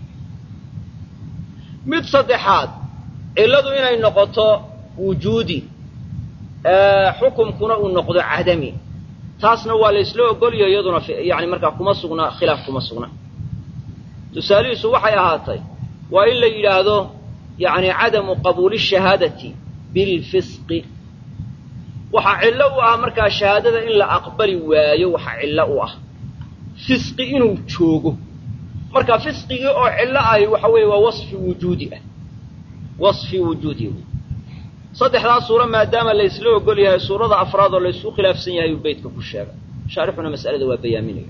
mid saddexaad cilladu inay noqoto wujuudi xukumkuna uu noqdo cadami taasna waa la ysla ogolyaho iyaduna yani markaa kuma sugna khilaaf kuma sugna tusaalihiisu waxay ahaatay waa in la yidhaahdo yani cadamu qabuuli shahaadati bilfisqi waxaa cillo u ah markaa shahaadada in la aqbali waayo waxaa cillo u ah fisqi inuu joogo marka fisqigii oo cillo ahi waxa weeye waa wasfi wujuudi ah wasfi wujuudi saddexdaa suuro maadaama la ysla ogol yahay suurada afraad oo laysku khilaafsan yahay uu beytka ku sheegay shaarixuna mas'alada waa bayaaminaya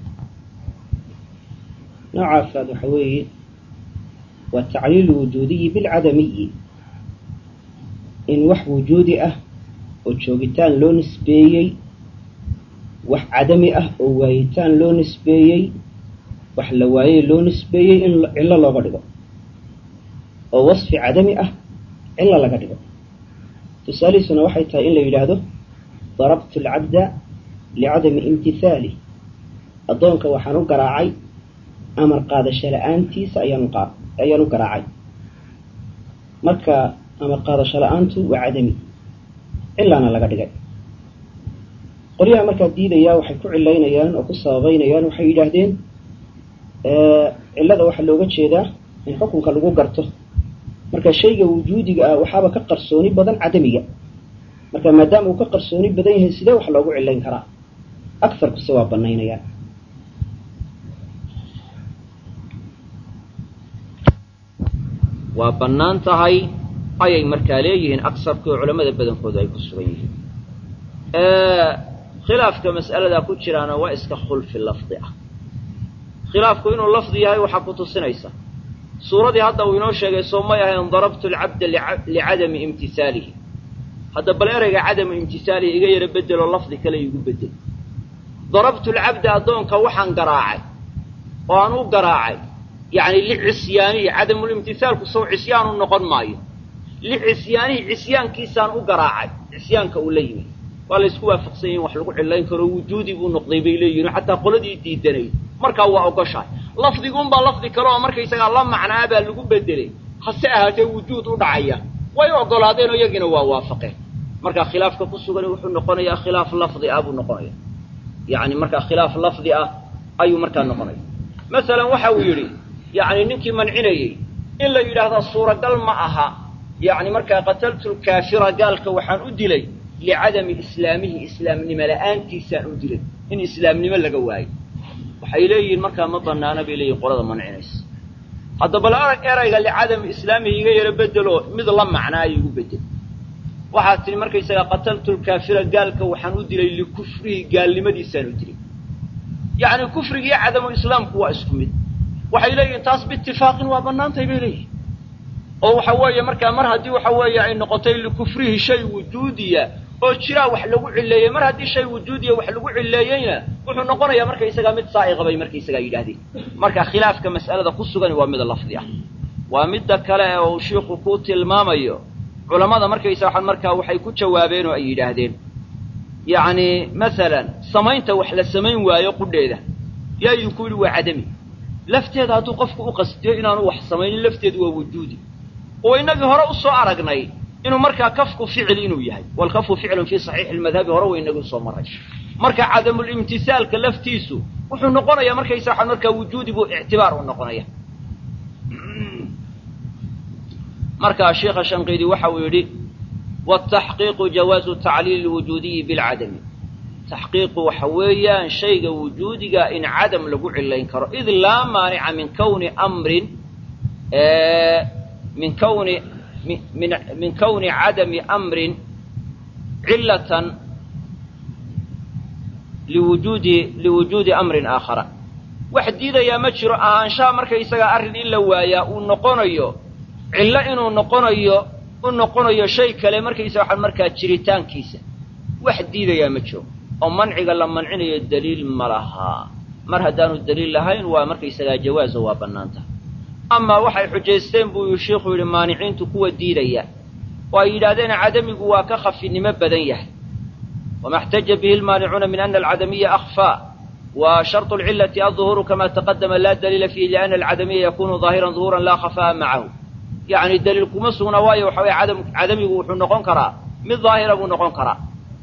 nooca afraad waxa weeye waa tacliilu wujuudiyi bilcadamiyi in wax wujuudi ah oo joogitaan loo nisbeeyey wax cadami ah oo waayitaan loo nisbeeyey wax la waayey loo nisbeeyey in cillo looga dhigo oo wasfi cadami ah cillo laga dhigo tusaalihiisuna waxay tahay in la yidhaahdo darabtu alcabda licadami imtihaalih addoonka waxaan u garaacay amar qaadasho la-aantiisa ayaan qa ayaan u garaacay marka amar qaadasho la-aantu waa cadami cilaana laga dhigay qolyaha markaa diidayaa waxay ku cilaynayaan oo ku sababeynayaan waxay yidhaahdeen cillada waxaa looga jeedaa in xukunka lagu garto marka shayga wujuudiga ah waxaaba ka qarsooni badan cadamiga marka maadaama uu ka qarsooni badan yahay sidee wax loogu cilayn karaa agarkuse waa banaynayaan waa bannaan tahay ayay markaa leeyihiin aksarkii oo culamada badankooda ay ku sugan yihiin khilaafka mas'aladaa ku jiraana waa iska khulfi lafdi ah khilaafku inuu lafdi yahay waxaa ku tusinaysa suuradii hadda uu inoo sheegay soo may ahayn darabtu alcabda licadami imtihaalihi hadda bal ereyga cadamu imtihaalihi iga yaro bedeloo lafdi kale igu bedel darabtu alcabda addoonka waxaan garaacay oo aan u garaacay yacni licisyaanihi cadamulimtihaalku sow cisyaanu noqon maayo licisyaanihi cisyaankiisaan u garaacay cisyaanka uu la yimid waa la ysku waafaqsan yahin wax lagu cilayn karo wujuudi buu noqday bay leeyihin xataa qoladii diidanayd markaa waa ogoshahay lafdiguunbaa lafdi kale oo markaysagaa la macnaa baa lagu bedelay hase ahaatee wujuud u dhacaya way ogolaadeen oo iyagiina waa waafaqeen markaa khilaafka ku sugani wuxuu noqonayaa khilaaf lafdi ah buu noqonaya yacni markaa khilaaf lafdi ah ayuu markaa noqonaya masalan waxa uu yidhi yacni ninkii mancinayey in la yidhaahda suuragal ma aha yacni markaa qataltu lkaafira gaalka waxaan u dilay licadami islaamihi islaamnimo la-aantiisaan u dilay in islaamnimo laga waayo waxay leeyihiin markaa ma banaana bay leeyihin qolada mancinaysa hadda bal arag erayga licadami islaamihi iga yaro bedeloo mid la macnaayo igu bedel waxaad tihi markaysagaa qataltu lkaafira gaalka waxaan u dilay likufrihi gaalnimadiisaan u dilay yacni kufriga iyo cadamu islaamku waa isku mid waxay leeyihiin taas biitifaaqin waa bannaantahay bay leeyihin oo waxa weeye markaa mar haddii waxa weeye ay noqotay likufrihi shay wujuudiya oo jiraa wax lagu cileeyey mar haddii shay wujuudiya wax lagu cileeyeyna wuxuu noqonayaa markaysagaa mid saa'iqa bay markaysagaa yidhaahdeen marka khilaafka mas'alada ku sugani waa mid lafdi ah waa midda kale ee uu shiiku ku tilmaamayo culammada markaysa waxaan markaa waxay ku jawaabeen oo ay yidhaahdeen yacni masalan samaynta wax la samayn waayo qudheeda yaa idinku yidhi waa cadami lafteeda hadduu qofku u qastiyo inaanu wax samaynin lafteedu waa wujuudi oo inagii hore usoo aragnay inuu markaa kafku ficil inuu yahay walkafu ficlun fii saxiixi lmadhabi hore wa inagii usoo maray marka cadamulimtisaalka laftiisu wuxuu noqonayaa markaysa waxaa markaa wujuudi buu ictibaar u noqonaya markaa sheikha shanqiidi waxa uu yidhi wataxqiiqu jawaazu tacliili lwujuudiyi bilcadami taxqiiqu waxa weeyaan shayga wujuudiga in cadam lagu cilayn karo id laa maanica min kawni amrin min kawni min min kawni cadami amrin cilatan liwujuudi liwujuudi amrin aakhara wax diidayaa ma jiro ahaanshaha markaysagaa arrin in la waayaa uu noqonayo cillo inuu noqonayo u noqonayo shay kale markaysaga waxaa markaa jiritaankiisa wax diidayaa ma jiro oo manciga la mancinayo daliil ma lahaa mar haddaanu daliil lahayn waa markaysagaa jawaaso waa bannaanta amaa waxay xujaysteen buu sheikhu yidhi maaniciintu kuwa diidaya oo ay yidhaahdeen cadamigu waa ka khafinimo badan yahay wama اxtaja bihi lmaanicuuna min ana alcadamiya akfaa wa sharط اlcilati aلظuhuuru kama taqadama laa daliila fiihi liana alcadamiya yakunu ظaahiran ظuhuuran laa khafaa'a macahu yacni daliil kuma sugna waayo waxa weye cadam cadamigu wuxuu noqon karaa mid daahira buu noqon karaa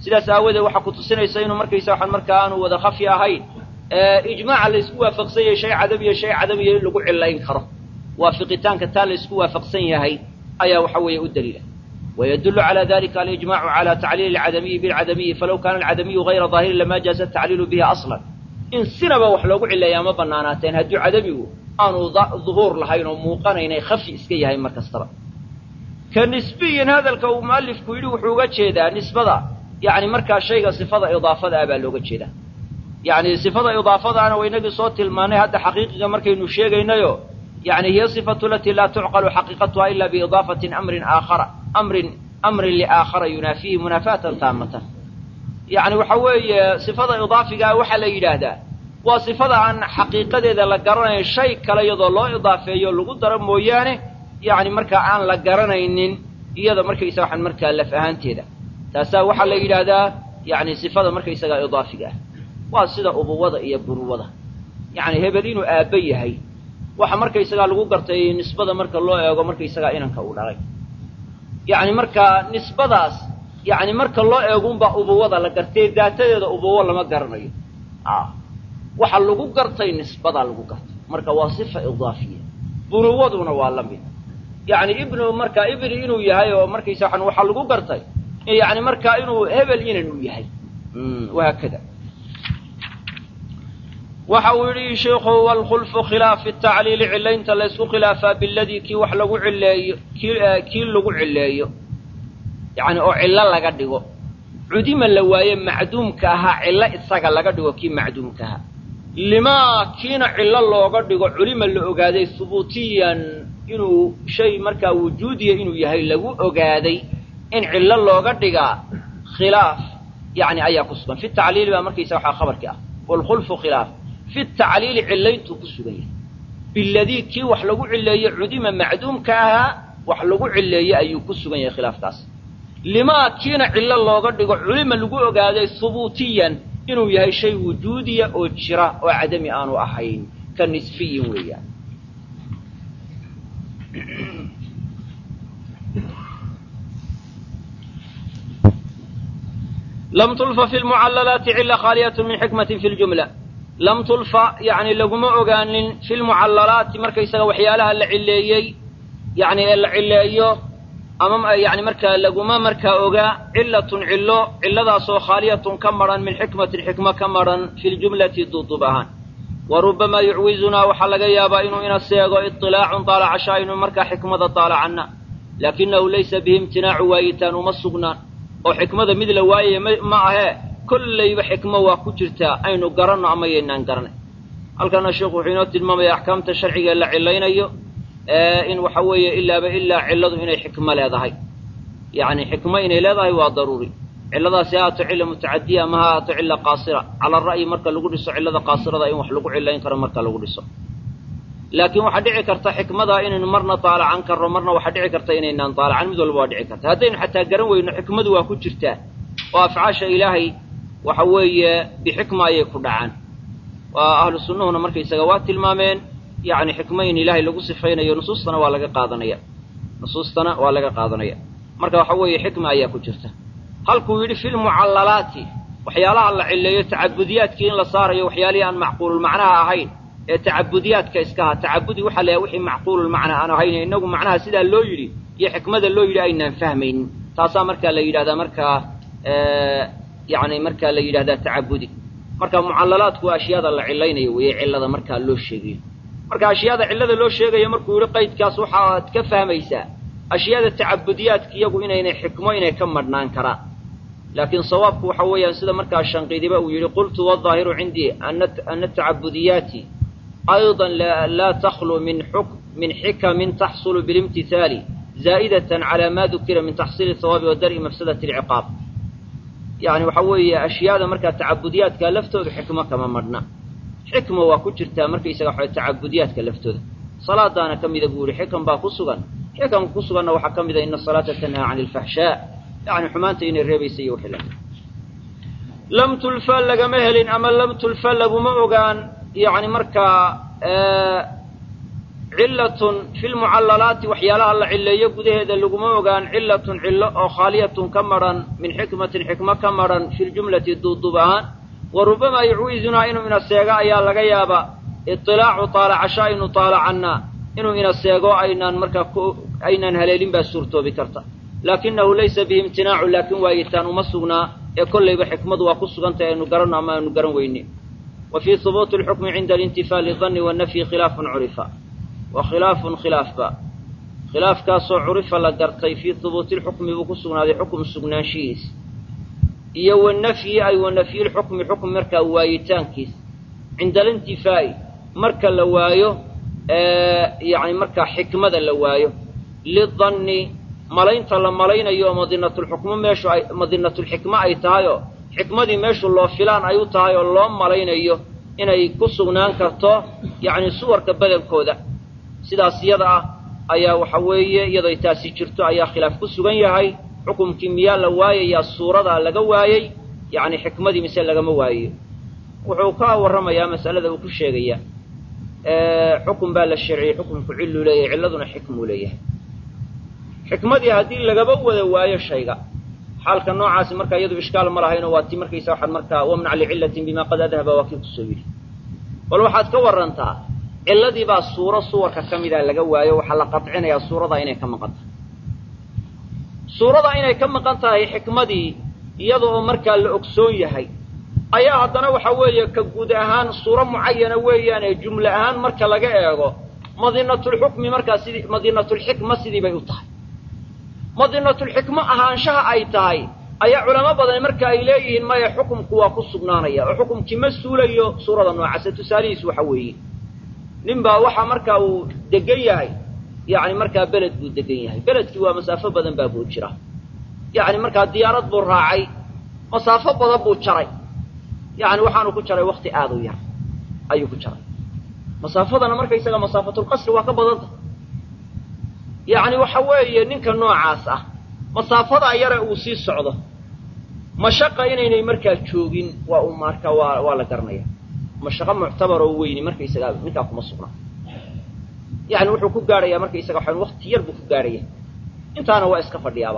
sidaas aawadeed waxaa ku tusinaysa inuu markaysa waxaan markaa aanu wada khafi ahayn ijmaaca la isku waafaqsan yahay shay cadamiya shay cadamiya in lagu cilayn karo waafiqitaanka taa la isku waafaqsan yahay ayaa waxa weeye u daliila ويدل على ذلك الإجماع على تعليل العدمي بالعدمي فلو كان العدمي غير ظاهر لما جاز التعليل به أصلا إن سنبا وحلوق إلا يا مبناناتين هدو عدمي أنو ظهور لهين وموقنين خفي إسكي هاي مركز كنسبيا هذا الكو مؤلف كويلي وحوقات شيدا نسبة يعني مركز شيء صفة إضافة أبا لوقات شيدا يعني صفة إضافة أنا وينقي صوت الماني هذا حقيقة مركز نشيغ إنيو يعني هي صفة التي لا تعقل حقيقتها إلا بإضافة أمر آخر أمر أمر لآخر ينافيه منافاة تامة يعني وحوي صفة إضافة وحل يلادا وصفة عن حقيقة إذا لقرنا الشيء كلا يضل الله إضافة يلقوا درب مويانه يعني مركا عن لقرنا إنن إذا مركا يسوح مركا لفهان تيدا تاسا وحل يلادا يعني صفة مركا يسوح إضافة وصفة أبوضة إيا بروضة يعني هبلين آبي هي waxa markaysagaa lagu gartay nisbada marka loo eego markaysagaa inanka uu dhalay yacni marka nisbadaas yacni marka loo eegunbaa ubuwada la gartay daatadeeda ubuwo lama garanayo waxa lagu gartay nisbadaa lagu gartay marka waa sifa idaafiya bunuwaduna waa la mid yacni ibnu marka ibni inuu yahay oo markaysa waxaan waxaa lagu gartay yacni marka inuu hebel inan uu yahay wahaakada waxa uu yidhi sheikhu waalkhulfu khilaafi tacliili cilaynta la ysku khilaafaa biladii kii wax lagu cileeyo kii lagu cileeyo yani oo cillo laga dhigo cudima la waaye macduumka ahaa cillo isaga laga dhigo kii macduumka ahaa limaa kiina cillo looga dhigo culima la ogaaday hubuutiyan inuu shay markaa wujuudiya inuu yahay lagu ogaaday in cillo looga dhigaa khilaaf yani ayaa ku sugan fi tacliili baa markaysa waxaa khabarkii ah waalkhulfu khilaaf fi tacliili cilayntuu ku sugan yahay biladii kii wax lagu cileeye cudima macduumka ahaa wax lagu cileeye ayuu ku sugan yahay khilaafkaas limaa kiina cillo looga dhigo culima lagu ogaaday hubuutiyan inuu yahay shay wujuudiya oo jira oo cadami aanu ahayn ka nisfiyin weeyaan lam tulfa fi lmucallalaati cila khaaliyat min xikmati fi ljumla lam tulfa yani laguma ogaanin fi lmucallalaati markaysaga waxyaalaha la cileeyey yani ee la cileeyo ama yani markaa laguma markaa ogaa cilatun cillo cilladaasoo khaaliyatun ka maran min xikmatin xikmo ka maran fi ljumlati duudub ahaan wa rubamaa yucwizunaa waxaa laga yaabaa inuu ina seego iطilaacun daalacashaa inuu markaa xikmada daalacanna laakinahu laysa bihi imtinaacu waayitaan uma sugnaan oo xikmada mid la waayaya ma ahee kollayba xikmo waa ku jirtaa aynu garanno ama yaynaan garanay halkana sheikhu wuxuu inoo tilmaamaya axkaamta sharciga la cilaynayo in waxa weeye ilaaba ilaa cilladu inay xikmo leedahay yacni xikmo inay leedahay waa daruuri cilladaasi ha ato cilla mutacadiya ama ha ato cilla qaasira cala ra'yi marka lagu dhiso cillada qaasirada in wax lagu cilayn karo marka lagu dhiso laakiin waxaa dhici karta xikmada inaynu marna daalacan karno marna waxaa dhici karta inaynaan daalacan mid walba waa dhici karta haddaynu xataa garan weyno xikmadu waa ku jirtaa oo afcaasha ilaahay waxa weeye bixikma ayay ku dhacaan waa ahlu sunnuhuna markaysaga waa tilmaameen yacni xikmo in ilaahay lagu sifaynayo nusuustana waa laga qaadanaya nusuustana waa laga qaadanaya marka waxa weeye xikma ayaa ku jirta halkuu yidhi fi lmucallalaati waxyaalaha la cileeyo tacabudiyaadkii in la saarayo waxyaalihii aan macquululmacnaha ahayn ee tacabudiyaadka iskaha tacabudi waxaa layahay wixii macquululmacna aan ahayn inagu macnaha sidaa loo yidhi iyo xikmada loo yidhi aynaan fahmaynin taasaa markaa la yidhahdaa markaa yani markaa la yidhahdaa tacabudi marka mucallalaadku waa ashyaada la cilaynayo weeye cillada markaa loo sheegayo marka ashyaada cillada loo sheegayo markuu yihi qaydkaas waxaad ka fahmaysaa ashyaada tacabudiyaadka iyagu inaynay xikmo inay ka madhnaan karaan laakiin sawaabku waxa weeyaan sida markaa shanqidiba uu yidhi qultu waظaahiru cindii ana tacabudiyaati ayضa laa takhlu min min xikamin taxsulu bilimtihaali zaa'idatan calى ma dukira min taxsiili hawaabi wa dar'i mafsadati اlciqaab yani waxa weeye ashyaada markaa tacabudiyaadka laftooda xikmo kama madhna xikma waa ku jirtaa markaysaga waxa tacabudiyaadka laftooda salaadaana ka mida buu yihi xikam baa ku sugan xikamka ku suganna waxaa ka mida ina asalaata tanhaa can alfaxshaa yani xumaanta inay reebaysa iyo wixii lamid lam tulfa lagama helin ama lam tulfa laguma ogaan yani markaa cillatun fi lmucallalaati waxyaalaha la cilleeyo gudaheeda laguma ogaan cillatun cillo oo khaaliyatun ka madhan min xikmatin xikmo ka madhan fi ljumlati duuduub ahaan wa rubamaa yucwiizunaa inuu ina seego ayaa laga yaabaa iطilaacu taalacasho aynu taalacannaa inuu ina seego aynaan markaa ku aynaan haleelin baa suurtoobi karta laakinahu laysa bihi imtinaacu laakin waayitaan uma sugnaa ee kollayba xikmadu waa ku sugantay aynu garanno ama aynu garan weyne wa fii hubuuti alxukmi cinda alintifaa lidanni wannafyi khilaafun curifa wa khilaafun khilaafba khilaafkaasoo curifa la gartay fii hubuuti lxukmi buu ku sugnaaday xukum sugnaanshihiis iyo wanafyi ay wa nafyilxukmi xukm markaa waayitaankiis cinda alintifaa'i marka la waayo yani markaa xikmada la waayo lidanni malaynta la malaynayo oo madinatulxukmo meeshu ay madinatulxikmo ay tahay oo xikmadii meeshu loo filaan ay u tahay oo loo malaynayo inay ku sugnaan karto yacni suwarka badankooda sidaas iyada ah ayaa waxa weeye iyaday taasi jirto ayaa khilaaf ku sugan yahay xukumkii miyaa la waayayaa suuradaa laga waayey yacni xikmadii mise lagama waayayo wuxuu ka warramayaa mas'alada uu ku sheegaya xukun baa la sharciyey xukumku cilluu leeyahay cilladuna xikmuu leeyahay xikmadii haddii lagaba wada waayo shayga xaalka noocaasi markaa iyadu ishkaal ma lahayno waa ti markaysa waxaad markaa wamnac licillatin bima qad adhaba waa kii kusoo yidhi bal waxaad ka warantaa cilladii baa suuro suwarka ka mida laga waayo waxaa la qadcinayaa suuradaa inay ka maqan tahay suuradaa inay ka maqan tahay xikmadii iyada oo markaa la ogsoon yahay ayaa haddana waxa weeye ka guud ahaan suuro mucayana weeyaan ee jumle ahaan marka laga eego madinatulxukmi markaa sidii madinatulxikma sidii bay u tahay madinatulxikmo ahaanshaha ay tahay ayaa culamo badan marka ay leeyihiin maya xukumku waa ku sugnaanaya oo xukumkii ma suulayo suurada noocaase tusaalihiis waxa weeye nin baa waxa markaa uu degan yahay yacni markaa beled buu degan yahay beledkii waa masaafo badan baa buu jira yacni markaa diyaarad buu raacay masaafo badan buu jaray yacni waxaanu ku jaray wakti aada u yar ayuu ku jaray masaafadana markaysaga masaafatulqasri waa ka badanta yacni waxa weeye ninka noocaas ah masaafadaa yare uu sii socdo mashaqa inaynay markaa joogin waa u marka waa waa la garanaya mashaqo muctabar oo weyni markaysagaa ninkaa kuma sugna yani wuxuu ku gaadhayaa markaysaga waxaan wakti yar buu ku gaadhaya intaana waa iska fadhiyaaba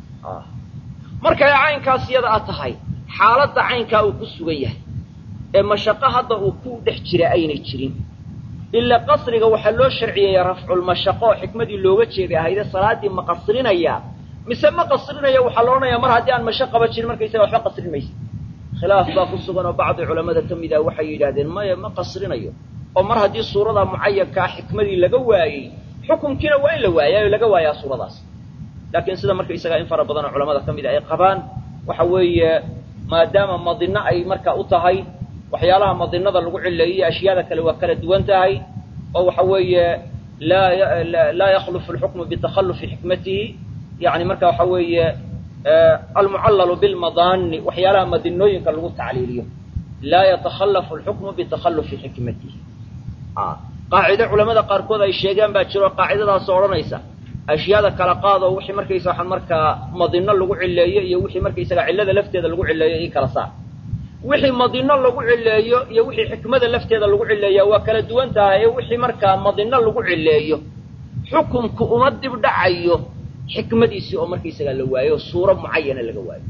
markay caynkaas iyada a tahay xaaladda caynkaa uu ku sugan yahay ee mashaqo hadda uu ku dhex jira aynay jirin ilaa qasriga waxaa loo sharciyeeyaa rafculmashaqo oo xikmadii looga jeeday ahayde salaaddii ma qasrinayaa mise ma qasrinaya waxaa la odhanayaa mar haddii aan mashaqaba jirin markaysaga waxba qasrin maysa khilaaf baa ku sugan oo bacdi culamada ka mid ah waxay yidhaahdeen maya ma qasrinayo oo mar haddii suuradaa mucayankaa xikmadii laga waayey xukunkiina waa in la waayayo laga waayaa suuradaas laakiin sida markaysagaa in fara badanoo culamada ka mid a ay qabaan waxa weeye maadaama madino ay markaa u tahay waxyaalaha madinada lagu cileeyey ashyaada kale waa kala duwan tahay oo waxa weeye laa laa yakhlufu alxukmu bitakhalufi xikmatihi yani marka waxa weeye almucallalu bilmadaani waxyaalaha madinooyinka lagu tacliiliyo laa yatakhallafu alxukmu bitakhalufi xikmatihi qaacide culamada qaarkood ay sheegaan baa jiro qaacidadaasoo odhanaysa ashyaada kala qaadoo wixii markaysa waxaan markaa madino lagu cileeyo iyo wixii markaysaga cillada lafteeda lagu cileeyo ii kala saar wixii madino lagu cileeyo iyo wixii xikmada lafteeda lagu cileeya waa kala duwan tahay ee wixii markaa madino lagu cileeyo xukumku uma dib dhacayo xikmadiisii oo markaysagaa la waayo suuro mucayana laga waayo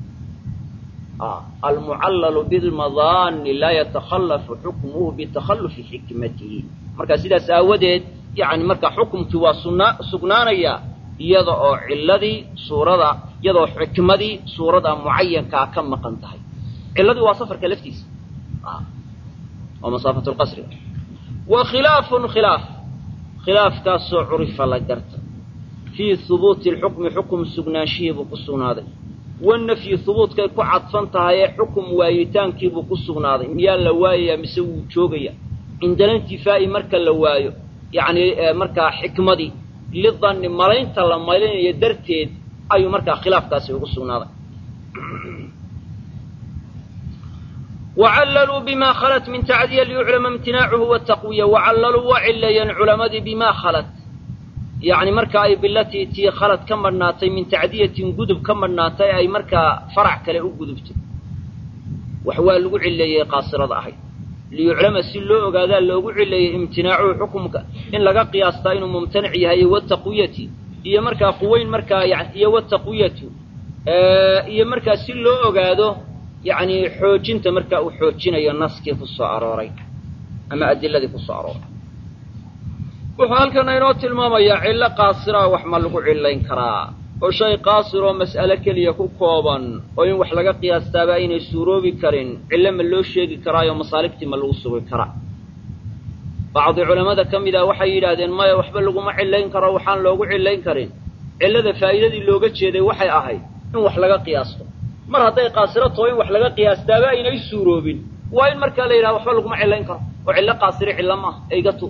almucallalu bilmadaani laa yatakhallafu xukmuhu bitakhallufi xikmatihi marka sidaas aawadeed yani marka xukumkii waa suna sugnaanaya iyada oo ciladii suurada iyadaoo xikmadii suurada mucayankaa ka maqan tahay ciladii waa safarka laftiisa waa masaafat lqasri wa khilaafun khilaaf khilaafkaasoo curifa la garta fii hubuuti lxukmi xukum sugnaanshihiibuu ku sugnaaday wanafyi hubuudkay ku cadfan tahay ee xukum waayitaankiibuu ku sugnaaday miyaa la waayayaa mise wuu joogaya cindala intifaa'i marka la waayo yacni markaa xikmadii lidanni malaynta la malaynayo darteed ayuu markaa khilaafkaasi ugu sugnaaday wacallaluu bima khalat min tacdiya liyuclama imtinaacuhu wataqwiya wacallaluu waa cileeyeen culamadii bima khalat yacni marka ay bilatii tii khalad ka madhnaatay min tacdiyatin gudub ka madhnaatay ay markaa farac kale u gudubtay wax waa lagu cileeyey qaasirada ahayd liyuclama si loo ogaadaa loogu cileeyey imtinaacuhu xukumka in laga qiyaastaa inuu mumtanic yahay wataqwiyati iyo markaa quweyn markaa yani iyo wataqwiyatu iyo markaa si loo ogaado yacni xoojinta markaa uu xoojinayo naskii ku soo arooray ama adiladii ku soo arooray wuxuu halkana inoo tilmaamayaa cillo qaasiraa wax ma lagu cillayn karaa oo shay qaasiroo mas'ale keliya ku kooban oo in wax laga qiyaastaaba aynay suuroobi karin cillo ma loo sheegi karaayo masaaligtii ma lagu sugi karaa bacdi culammada ka mid ah waxay yidhaahdeen maya waxba laguma cillayn karo waxaan loogu cillayn karin cillada faa'iidadii looga jeeday waxay ahayd in wax laga qiyaasto mar hadday qaasiro taho in wax laga qiyaastaaba aynay suuroobin waa in markaa la yidhaha waxba laguma cillayn karo oo cillo qaasire cillo maaha eygatu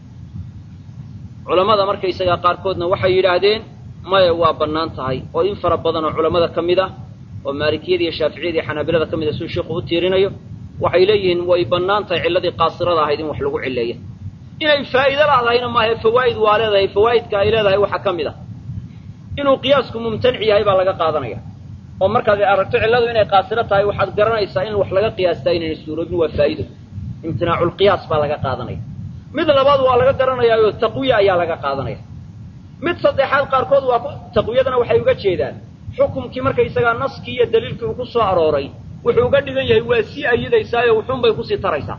culammada markaysagaa qaarkoodna waxay yidhaahdeen maya waa bannaan tahay oo in fara badan oo culammada ka mid ah oo maalikiyada iyo shaaficiyada iyo xanaabilada ka mid a siduu sheikhu u tiirinayo waxay leeyihiin way bannaan tahay cilladii qaasirada ahayd in wax lagu cilleeya inay faa'iido laadahayna maahae fawaa'id waa leedahay fawaa'idka ay leedahay waxaa ka mid ah inuu qiyaasku mumtanic yahay baa laga qaadanaya oo markaad aragto cilladu inay qaasiro tahay waxaad garanaysaa in wax laga qiyaastaa inayna suuroobin waa faa'iido imtinaaculqiyaas baa laga qaadanaya mid labaad waa laga garanayaayo taqwiya ayaa laga qaadanaya mid saddexaad qaarkood waa taqwiyadana waxay uga jeedaan xukumkii markaysagaa naskii iyo daliilkii uu ku soo arooray wuxuu uga dhigan yahay waa sii ayidaysaayo wuxuunbay kusii taraysaa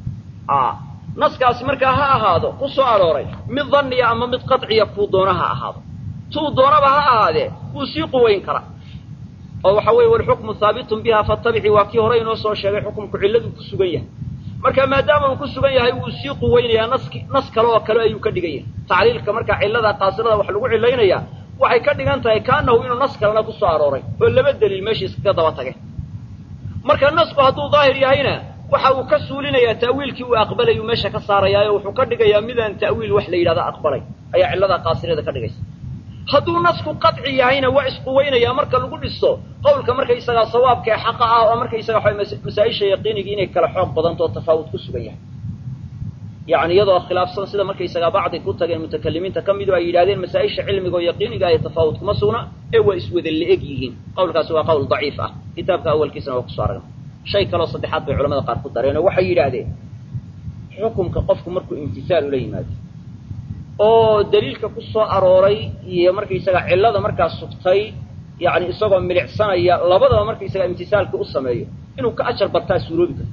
naskaasi markaa ha ahaado ku soo arooray mid danniya ama mid qaciya kuu doona ha ahaado tuu doonaba ha ahaadee wuu sii quwayn karaa oo waxa weeye walxukmu haabitun biha fatabicii waa kii hore inoo soo sheegay xukumku cilladuu ku sugan yahay marka maadaama uu ku sugan yahay wuu sii quweynayaa naski nas kale oo kale ayuu ka dhigan yahay tacliilka markaa cillada qaasirada wax lagu cilaynayaa waxay ka dhigan tahay kaanahu inuu nas kalena ku soo arooray oo laba daliil meeshii iskaga daba tagay marka nasku hadduu daahir yahayna waxa uu ka suulinayaa ta'wiilkii uu aqbalayuu meesha ka saarayaayo wuxuu ka dhigayaa midaan ta'wiil wax la yidhahda aqbalay ayaa cillada qaasirada ka dhigaysa hadduu nasku qaci yahayna waa isquweynayaa marka lagu dhiso qowlka markaysagaa sawaabka ee xaqa ah oo markaysaga waxa masaa-isha yaqiinigii inay kala xoog badantoo tafaawud ku sugan yahay yacni iyadoo khilaafsan sida markaysagaa bacdi ku tageen mutakalimiinta ka midu ay yidhahdeen masaa-isha cilmiga oo yaqiiniga ay tafaawud kuma sugna ee waa iswada la-eg yihiin qowlkaasi waa qowl daciif ah kitaabka awalkiisana waa kusoo aragna shay kaloo saddexaad bay culamada qaar ku dareen oo waxay yidhaahdeen xukumka qofku markuu imtisaal ula yimaado oo daliilka ku soo arooray iyo markaysaga cillada markaa sugtay yacni isagoo milicsanaya labadaba markaysaga imtisaalka u sameeyo inuu ka ajar bartaa suuroobi karto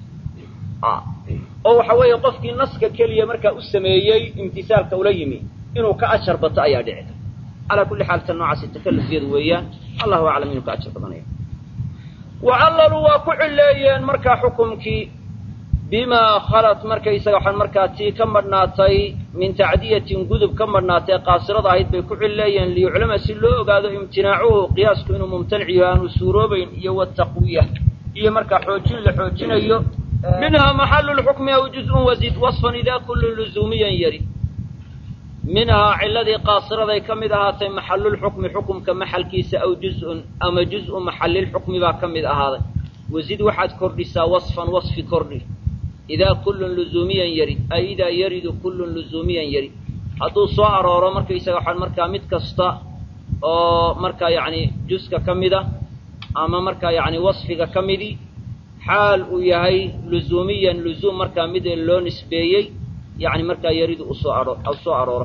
oo waxa weeye qofkii naska keliya markaa u sameeyey imtisaalka ula yimi inuu ka ajar bato ayaa dhici karta calaa kulli xaal tan noocaasi takallufyadu weeyaan allahu aclam inuu ka ajar badanaya wacalaluu waa ku cileeyeen markaa xukumkii bimaa khalat markaysaga waxaan markaa tii ka madhnaatay min tacdiyatin gudub ka madhnaatay qaasirada ahayd bay ku cileeyeen liyuclama si loo ogaado imtinaacuhu qiyaasku inuu mumtanic yaho aanu suuroobayn iyo wataqwiya iyo markaa xoojin la xoojinayo minhaa maxalu lxukmi aw juzun wazid wasfan idaa kullu luzuumiyan yari minhaa ciladii qaasiraday ka mid ahaatay maxalulxukmi xukumka maxalkiisa aw juzun ama juz-u maxalilxukmi baa ka mid ahaaday wazid waxaad kordhisaa wasfan wasfi kordhi idaa kullun luzuumiyan yarid ay idaa yaridu kullun luzuumiyan yarid hadduu soo arooro markaysaga waxaan markaa mid kasta oo markaa yacni juska ka mida ama markaa yacni wasfiga ka midii xaal uu yahay luzuumiyan luzuum markaa mid loo nisbeeyey yacni markaa yaridu usoo aro soo arooro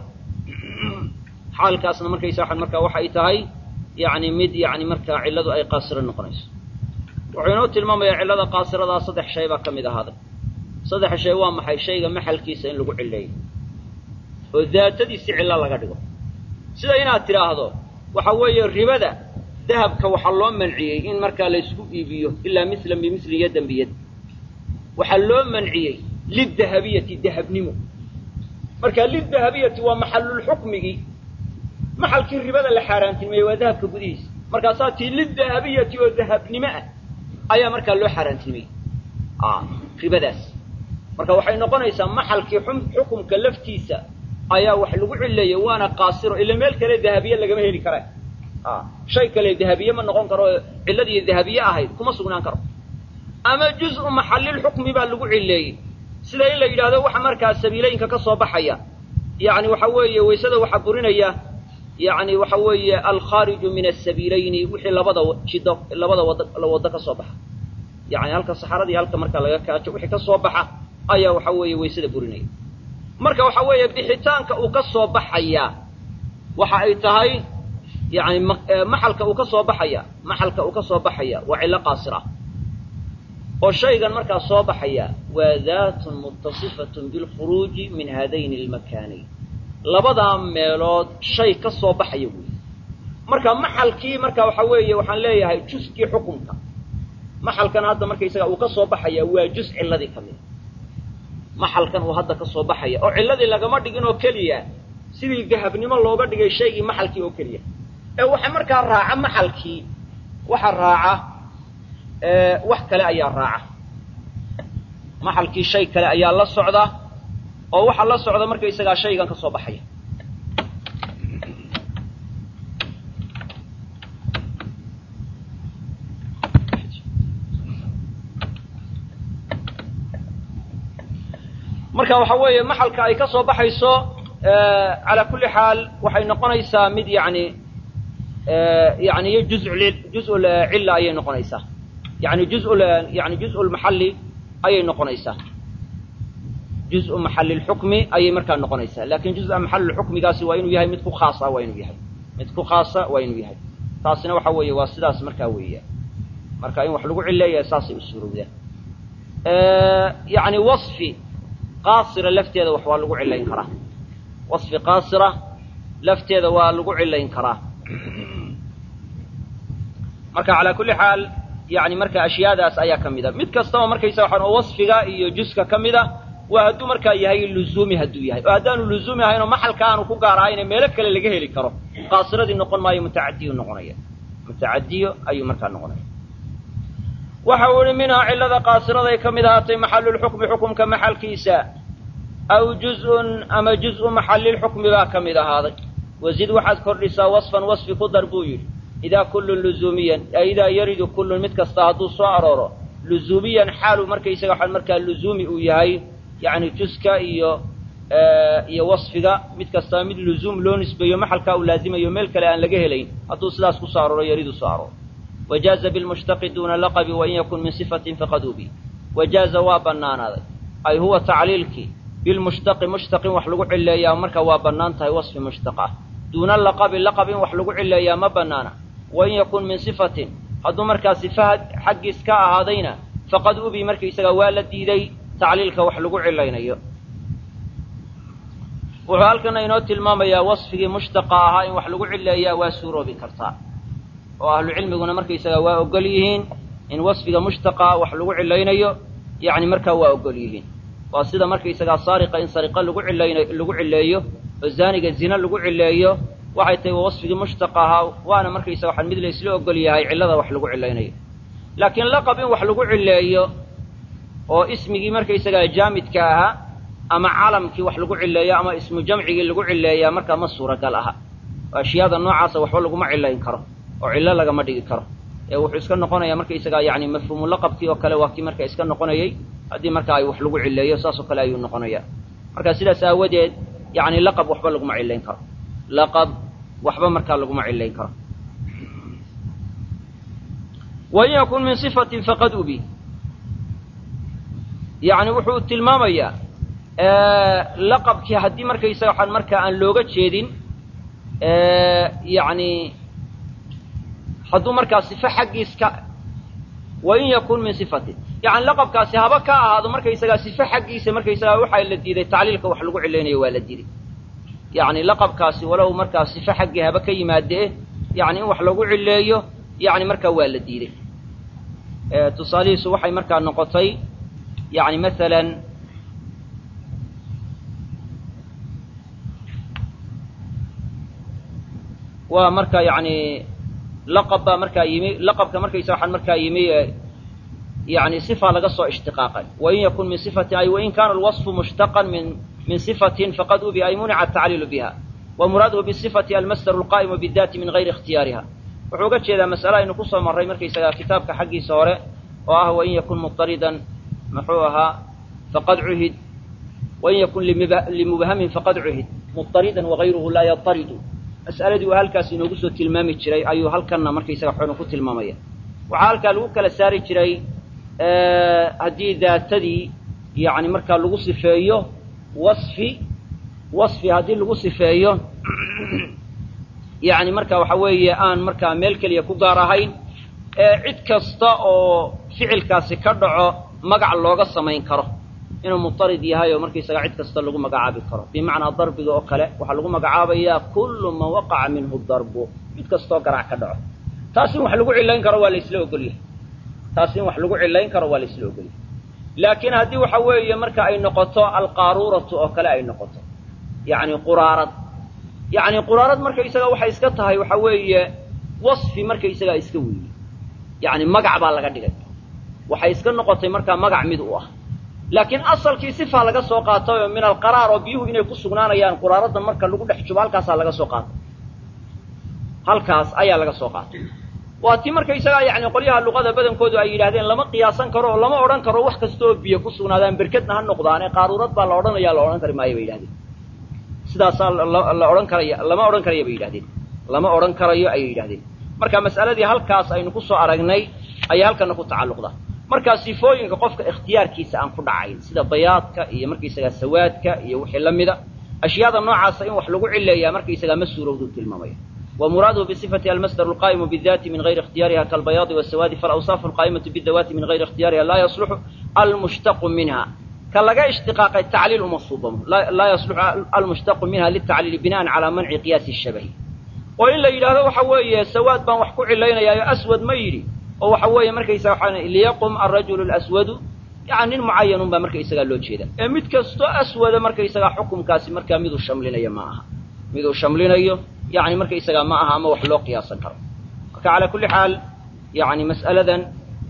xaalkaasna markaysa waxaan markaa waxay tahay yacni mid yacni markaa cilladu ay qaasiro noqonayso wuxuu inoo tilmaamayaa cillada qaasiradaa saddex shay baa ka mid ahaaday saddex shay waa maxay shayga maxalkiisa in lagu cilleeyo oo daatadiisi cillo laga dhigo sida inaad tidhaahdo waxa weeye ribada dahabka waxaa loo manciyey in markaa laysku iibiyo ilaa mislan bimislin yaddan biyad waxaa loo manciyey lidahabiyati dahabnimo marka lidahabiyati waa maxalulxukmigii maxalkii ribada la xaaraantilmeeyey waa dahabka gudihiisa markaasaa tii lidahabiyati oo dahabnimo ah ayaa markaa loo xaaraantilmeyey ribadaas marka waxay noqonaysaa maxalkii xukumka laftiisa ayaa wax lagu cileeyey waana qaasiro ila meel kale dahabiye lagama heli kara shay kale dahabiye ma noqon karo cilladii dahabiye ahayd kuma sugnaan karo ama juz-u maxalilxukmi baa lagu cileeyey sida in la yidhaahdo waxa markaa sabiilooyinka ka soo baxaya yacni waxa weeye waysada waxaa burinaya yacni waxa weeye alkhaariju min asabiilayni wixii labada jido labada wad waddo ka soo baxa yacni halka saxaradii halka markaa laga kaajo wixii ka soo baxa ayaa waxa weeye waysada burinaya marka waxa weeye bixitaanka uu ka soo baxayaa waxa ay tahay yani maxalka uu ka soo baxaya maxalka uu ka soo baxaya waa cillo qaasira oo shaygan markaa soo baxaya waa daatun muttasifatun bilkhuruuji min haadayni almakaanayn labadaa meelood shay ka soo baxaya weeye marka maxalkii marka waxa weeye waxaan leeyahay juskii xukunka maxalkan hadda markaysaga uu ka soo baxaya waa jus cilladii ka mida maxalkan uu hadda ka soo baxaya oo cilladii lagama dhigin oo keliya sidii dahabnimo looga dhigay shaygii maxalkii oo keliya ee waxa markaa raaca maxalkii waxa raaca wax kale ayaa raaca maxalkii shay kale ayaa la socda oo waxaa la socda markaysagaa shaygan ka soo baxaya marka waxa weeye maxalka ay ka soo baxayso calaa kulli xaal waxay noqonaysaa mid yani yani juz juz cilla ayay noqonaysaa yani juz yani juz lmaxalli ayay noqonaysaa juz maxalli lxukmi ayay markaa noqonaysaa lakin juz-a maxalli xukmigaasi waa inuu yahay mid ku khaasa waa inuu yahay mid ku khaasa waa inuu yahay taasina waxa weeye waa sidaas markaa weeya marka in wax lagu cileeya saasay u suurowdaan yani wafi qaasira lafteeda wax waa lagu cilayn karaa wasfi qaasira lafteeda waa lagu cilayn karaa marka calaa kulli xaal yani marka ashyaadaas ayaa ka mida mid kastaba markaysa waxaan oo wasfiga iyo juska ka mida waa hadduu markaa yahay luzuumi hadduu yahay oo haddaanu luzuumi ahayn oo maxalka aanu ku gaar ahayne meelo kale laga heli karo qaasiradii noqon maayo mutacadiyu noqonaya mutacadiyo ayuu markaa noqonaya waxa uu ihi minhaa cillada qaasiraday ka mid ahaatay maxalulxukmi xukumka maxalkiisa aw juzun ama juz-u maxalilxukmi baa ka mid ahaaday wazid waxaad kordhisaa wasfan wasfi ku dar buu yidhi idaa kullun luzuumiyan ee idaa yaridu kullun mid kasta hadduu soo arooro luzuumiyan xaalu markaysaga waxaan markaa luzuumi uu yahay yacni juska iyo iyo wasfiga mid kastaba mid luzuum loo nisbeeyo maxalkaa uu laazimayo meel kale aan laga helayn hadduu sidaas ku soo arooro yaridu soo arooro wajaaza bilmushtaqi duuna laqabi wain yakun min sifatin faqad ubi wajaaza waa bannaanaaday ay huwa tacliilkii bilmushtaqi mushtaqin wax lagu cileeyaa marka waa bannaan tahay wasfi mushtaq ah duuna laqabi laqab in wax lagu cileeyaa ma bannaana wain yakun min sifatin hadduu markaa sifaha xaggiis ka ahaadayna faqad ubi markaysaga waa la diiday tacliilka wax lagu cilaynayo wuxuu halkana inoo tilmaamayaa wasfigii mushtaqa ahaa in wax lagu cileeyaa waa suuroobi kartaa oo ahlu cilmiguna markaysaga waa ogol yihiin in wasfiga mushtaqa wax lagu cilaynayo yani markaa waa ogol yihiin waa sida markaysagaa saariqa in sariqa lagu cilayna lagu cileeyo oo zaaniga zina lagu cileeyo waxay tahay waa wasfigii mushtaqa ahaa waana markaysaga waxaan mid la isla ogol yahay cillada wax lagu cilaynayo laakiin laqab in wax lagu cileeyo oo ismigii markaysagaa jaamidka ahaa ama calamkii wax lagu cileeyo ama ismu jamcigii lagu cileeyaa markaa ma suuragal aha oo ashyaada noocaasa waxba laguma cilayn karo oo cillo lagama dhigi karo ee wuxuu iska noqonayaa markaysagaa yani mafhuumu laqabkii oo kale waa kii marka iska noqonayay haddii marka ay wax lagu cileeyo saas oo kale ayuu noqonaya marka sidaas aawadeed yani laqab waxba laguma cilayn karo laqab waxba markaa laguma cilayn karo wain yakun min sifatin faqad ubi yani wuxuu tilmaamayaa laqabkii haddii markaysaga waxaan markaa aan looga jeedin yani hadduu markaa sifo xaggiis ka wain yakun min sifatin yani laqabkaasi haba ka ahaado markaysagaa sifo xaggiisa markaysagaa waxaa la diiday tacliilka wax lagu cilaynayo waa la diiday yani laqabkaasi walow markaa sifo xaggii haba ka yimaadee yani in wax lagu cileeyo yani markaa waa la diiday tusaalihiisu waxay markaa noqotay yani masalan waa marka yani laqab baa markaa yimi laqabka markaysa waxaan markaa yimi yani sifa laga soo ishtiqaaqay wain yakun min sifatin ay wain kana alwaصfu mushtaqan min min sifatin faqad ubi ay munica atacliilu biha wa muraaduhu bisifati almasdaru alqa'imu bidati min gayri ikhtiyaariha wuxuu uga jeedaa masale aynu kusoo marray markaysagaa kitaabka xaggiisa hore oo ah wain yakun muطaridan muxuu ahaa faqad cuhid wain yakun limubhamin faqad cuhid muطaridan wagayruhu laa yataridu mas'aladii uu halkaas inoogu soo tilmaami jiray ayuu halkanna markaysaga xoonu ku tilmaamaya waxaa halkaa lagu kala saari jiray haddii daatadii yacni markaa lagu sifeeyo wasfi wasfi haddii lagu sifeeyo yacni marka waxa weeye aan markaa meel keliya ku gaar ahayn ee cid kasta oo ficilkaasi ka dhaco magac looga samayn karo inuu mutarid yahay oo markaysaga cid kasta lagu magacaabi karo bimacnaa darbiga oo kale waxaa lagu magacaabayaa kullu man waqaca minhu darbu mid kastoo garaac ka dhaco taas in wax lagu cilayn karo waa la isla ogolyahay taas in wax lagu cilayn karo waa la isla ogolyahay laakiin haddii waxa weeye marka ay noqoto alqaaruuratu oo kale ay noqoto yacni quraarad yacni quraarad markaysaga waxay iska tahay waxa weeye wasfi markaysagaa iska weeye yacni magac baa laga dhigay waxay iska noqotay markaa magac mid u ah laakiin asalkii sifaa laga soo qaatay oo min alqaraar oo biyuhu inay ku sugnaanayaan quraaradda marka lagu dhex jubo halkaasaa laga soo qaatay halkaas ayaa laga soo qaatay waa tii markaysagaa yacni qolyaha luqada badankoodu ay yidhahdeen lama qiyaasan karo oo lama odhan karo wax kasta oo biyo ku sugnaadaan berkedna ha noqdaane qaaruurad baa la odhanaya la odhan kari maayo bay yidhahdeen sidaasaa la odhan karaya lama odhan karaya bay yidhahdeen lama odhan karayo ayay yidhahdeen marka mas'aladii halkaas aynu ku soo aragnay ayaa halkana ku tacalluqda markaa sifooyinka qofka ikhtiyaarkiisa aan ku dhacayn sida bayaadka iyo markaysagaa sawaadka iyo wixii la mida ashyaada noocaasa in wax lagu cileeyaa markaysagaa ma suurowdu tilmaamaya wa muraaduhu bisifati almasdaru alqaa'imu bidaati min gayri ikhtiyariha kalbayaadi wasawaadi falawsaafu alqaa'imatu bidawaati min gayri ikhtiyariha laa yasluxu almushtaqu minha ka laga ishtiqaaqay tacliil uma suubamo laa yasluxu almushtaqu minha litacliili bina'an calaa manci qiyaasi shabahi oo in la yidhaahdo waxa weeye sawaad baan wax ku cilaynayaayo aswad ma yidhi oo waxa weeye markaysaga waxaa liyaqum alrajulu alaswadu yani nin mucayanun baa markaysagaa loo jeeda ee mid kastoo aswada markaysagaa xukumkaasi markaa miduu shamlinayo ma aha miduu shamlinayo yani markaysagaa ma aha ama wax loo qiyaasan karo marka calaa kulli xaal yani mas'aladan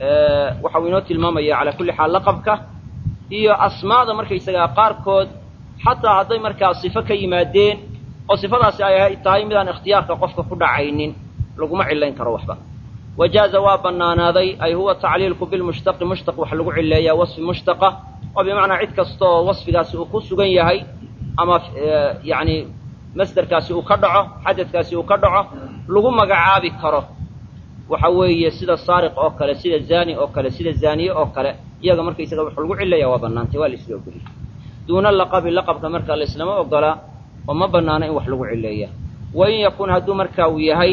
waxa uu inoo tilmaamaya calaa kulli xaal laqabka iyo asmaada markaysagaa qaarkood xataa hadday markaa sifo ka yimaadeen oo sifadaasi ay tahay midaan ikhtiyaarka qofka ku dhacaynin laguma cilayn karo waxba wajaaza waa bannaanaaday ay huwa tacliilku bilmushtaqi mushtaq wax lagu cileeyaa wasfi mushtaqa oo bimacnaa cid kasta oo wasfigaasi uu ku sugan yahay ama yacni masderkaasi uu ka dhaco xadadkaasi uu ka dhaco lagu magacaabi karo waxa weeye sida saariq oo kale sida zaani oo kale sida zaaniye oo kale iyaga markaysaga wax lagu cileeyaa waa bannaantay waa la isla ogoliyay duuna laqabi laqabka markaa la islama ogola oo ma bannaano in wax lagu cileeya wain yakun hadduu markaa uu yahay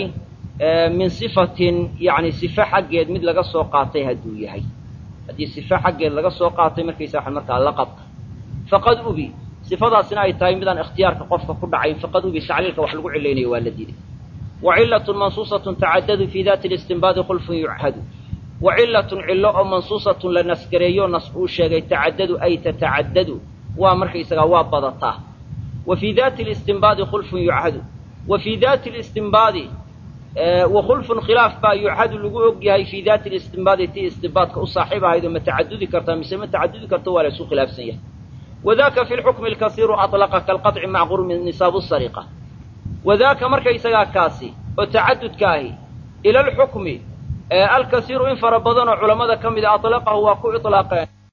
min sifatin yani sife xaggeed mid laga soo qaatay hadduu yahay haddii sife xaggeed laga soo qaatay markaysa waxa markaa laqabka faqad ubi sifadaasina ay tahay midaan ikhtiyaarka qofka ku dhacayn faqad ubi tacliilka wax lagu cilaynayo waa la diiday wa cilatun mansuusatun tacadadu fii dati listinbaadi khulfun yuchadu wa cilatun cillo oo mansuusatun la naskareeyo nas uu sheegay tacadadu ay tatacadadu waa markaysagaa waa badataa wa fii dati listinbaadi khulfun yuchadu wa fii dati listinbaadi wakhulfun khilaaf baa yuchadu lagu og yahay fii dati listinbaadi tii istinbaadka u saaxiib ahayd oo ma tacadudi kartaa mise ma tacadudi karto waa la isu khilaafsan yahay wadaka fi lxukmi alkasiiru aطlaqa kalqaطci mac qurmi nisaabu sariqa wadaaka markaysagaa kaasi oo tacadudka ahi ila alxukmi alkasiiru in fara badan oo culammada ka mida aطlaqahu waa ku iطlaaqeen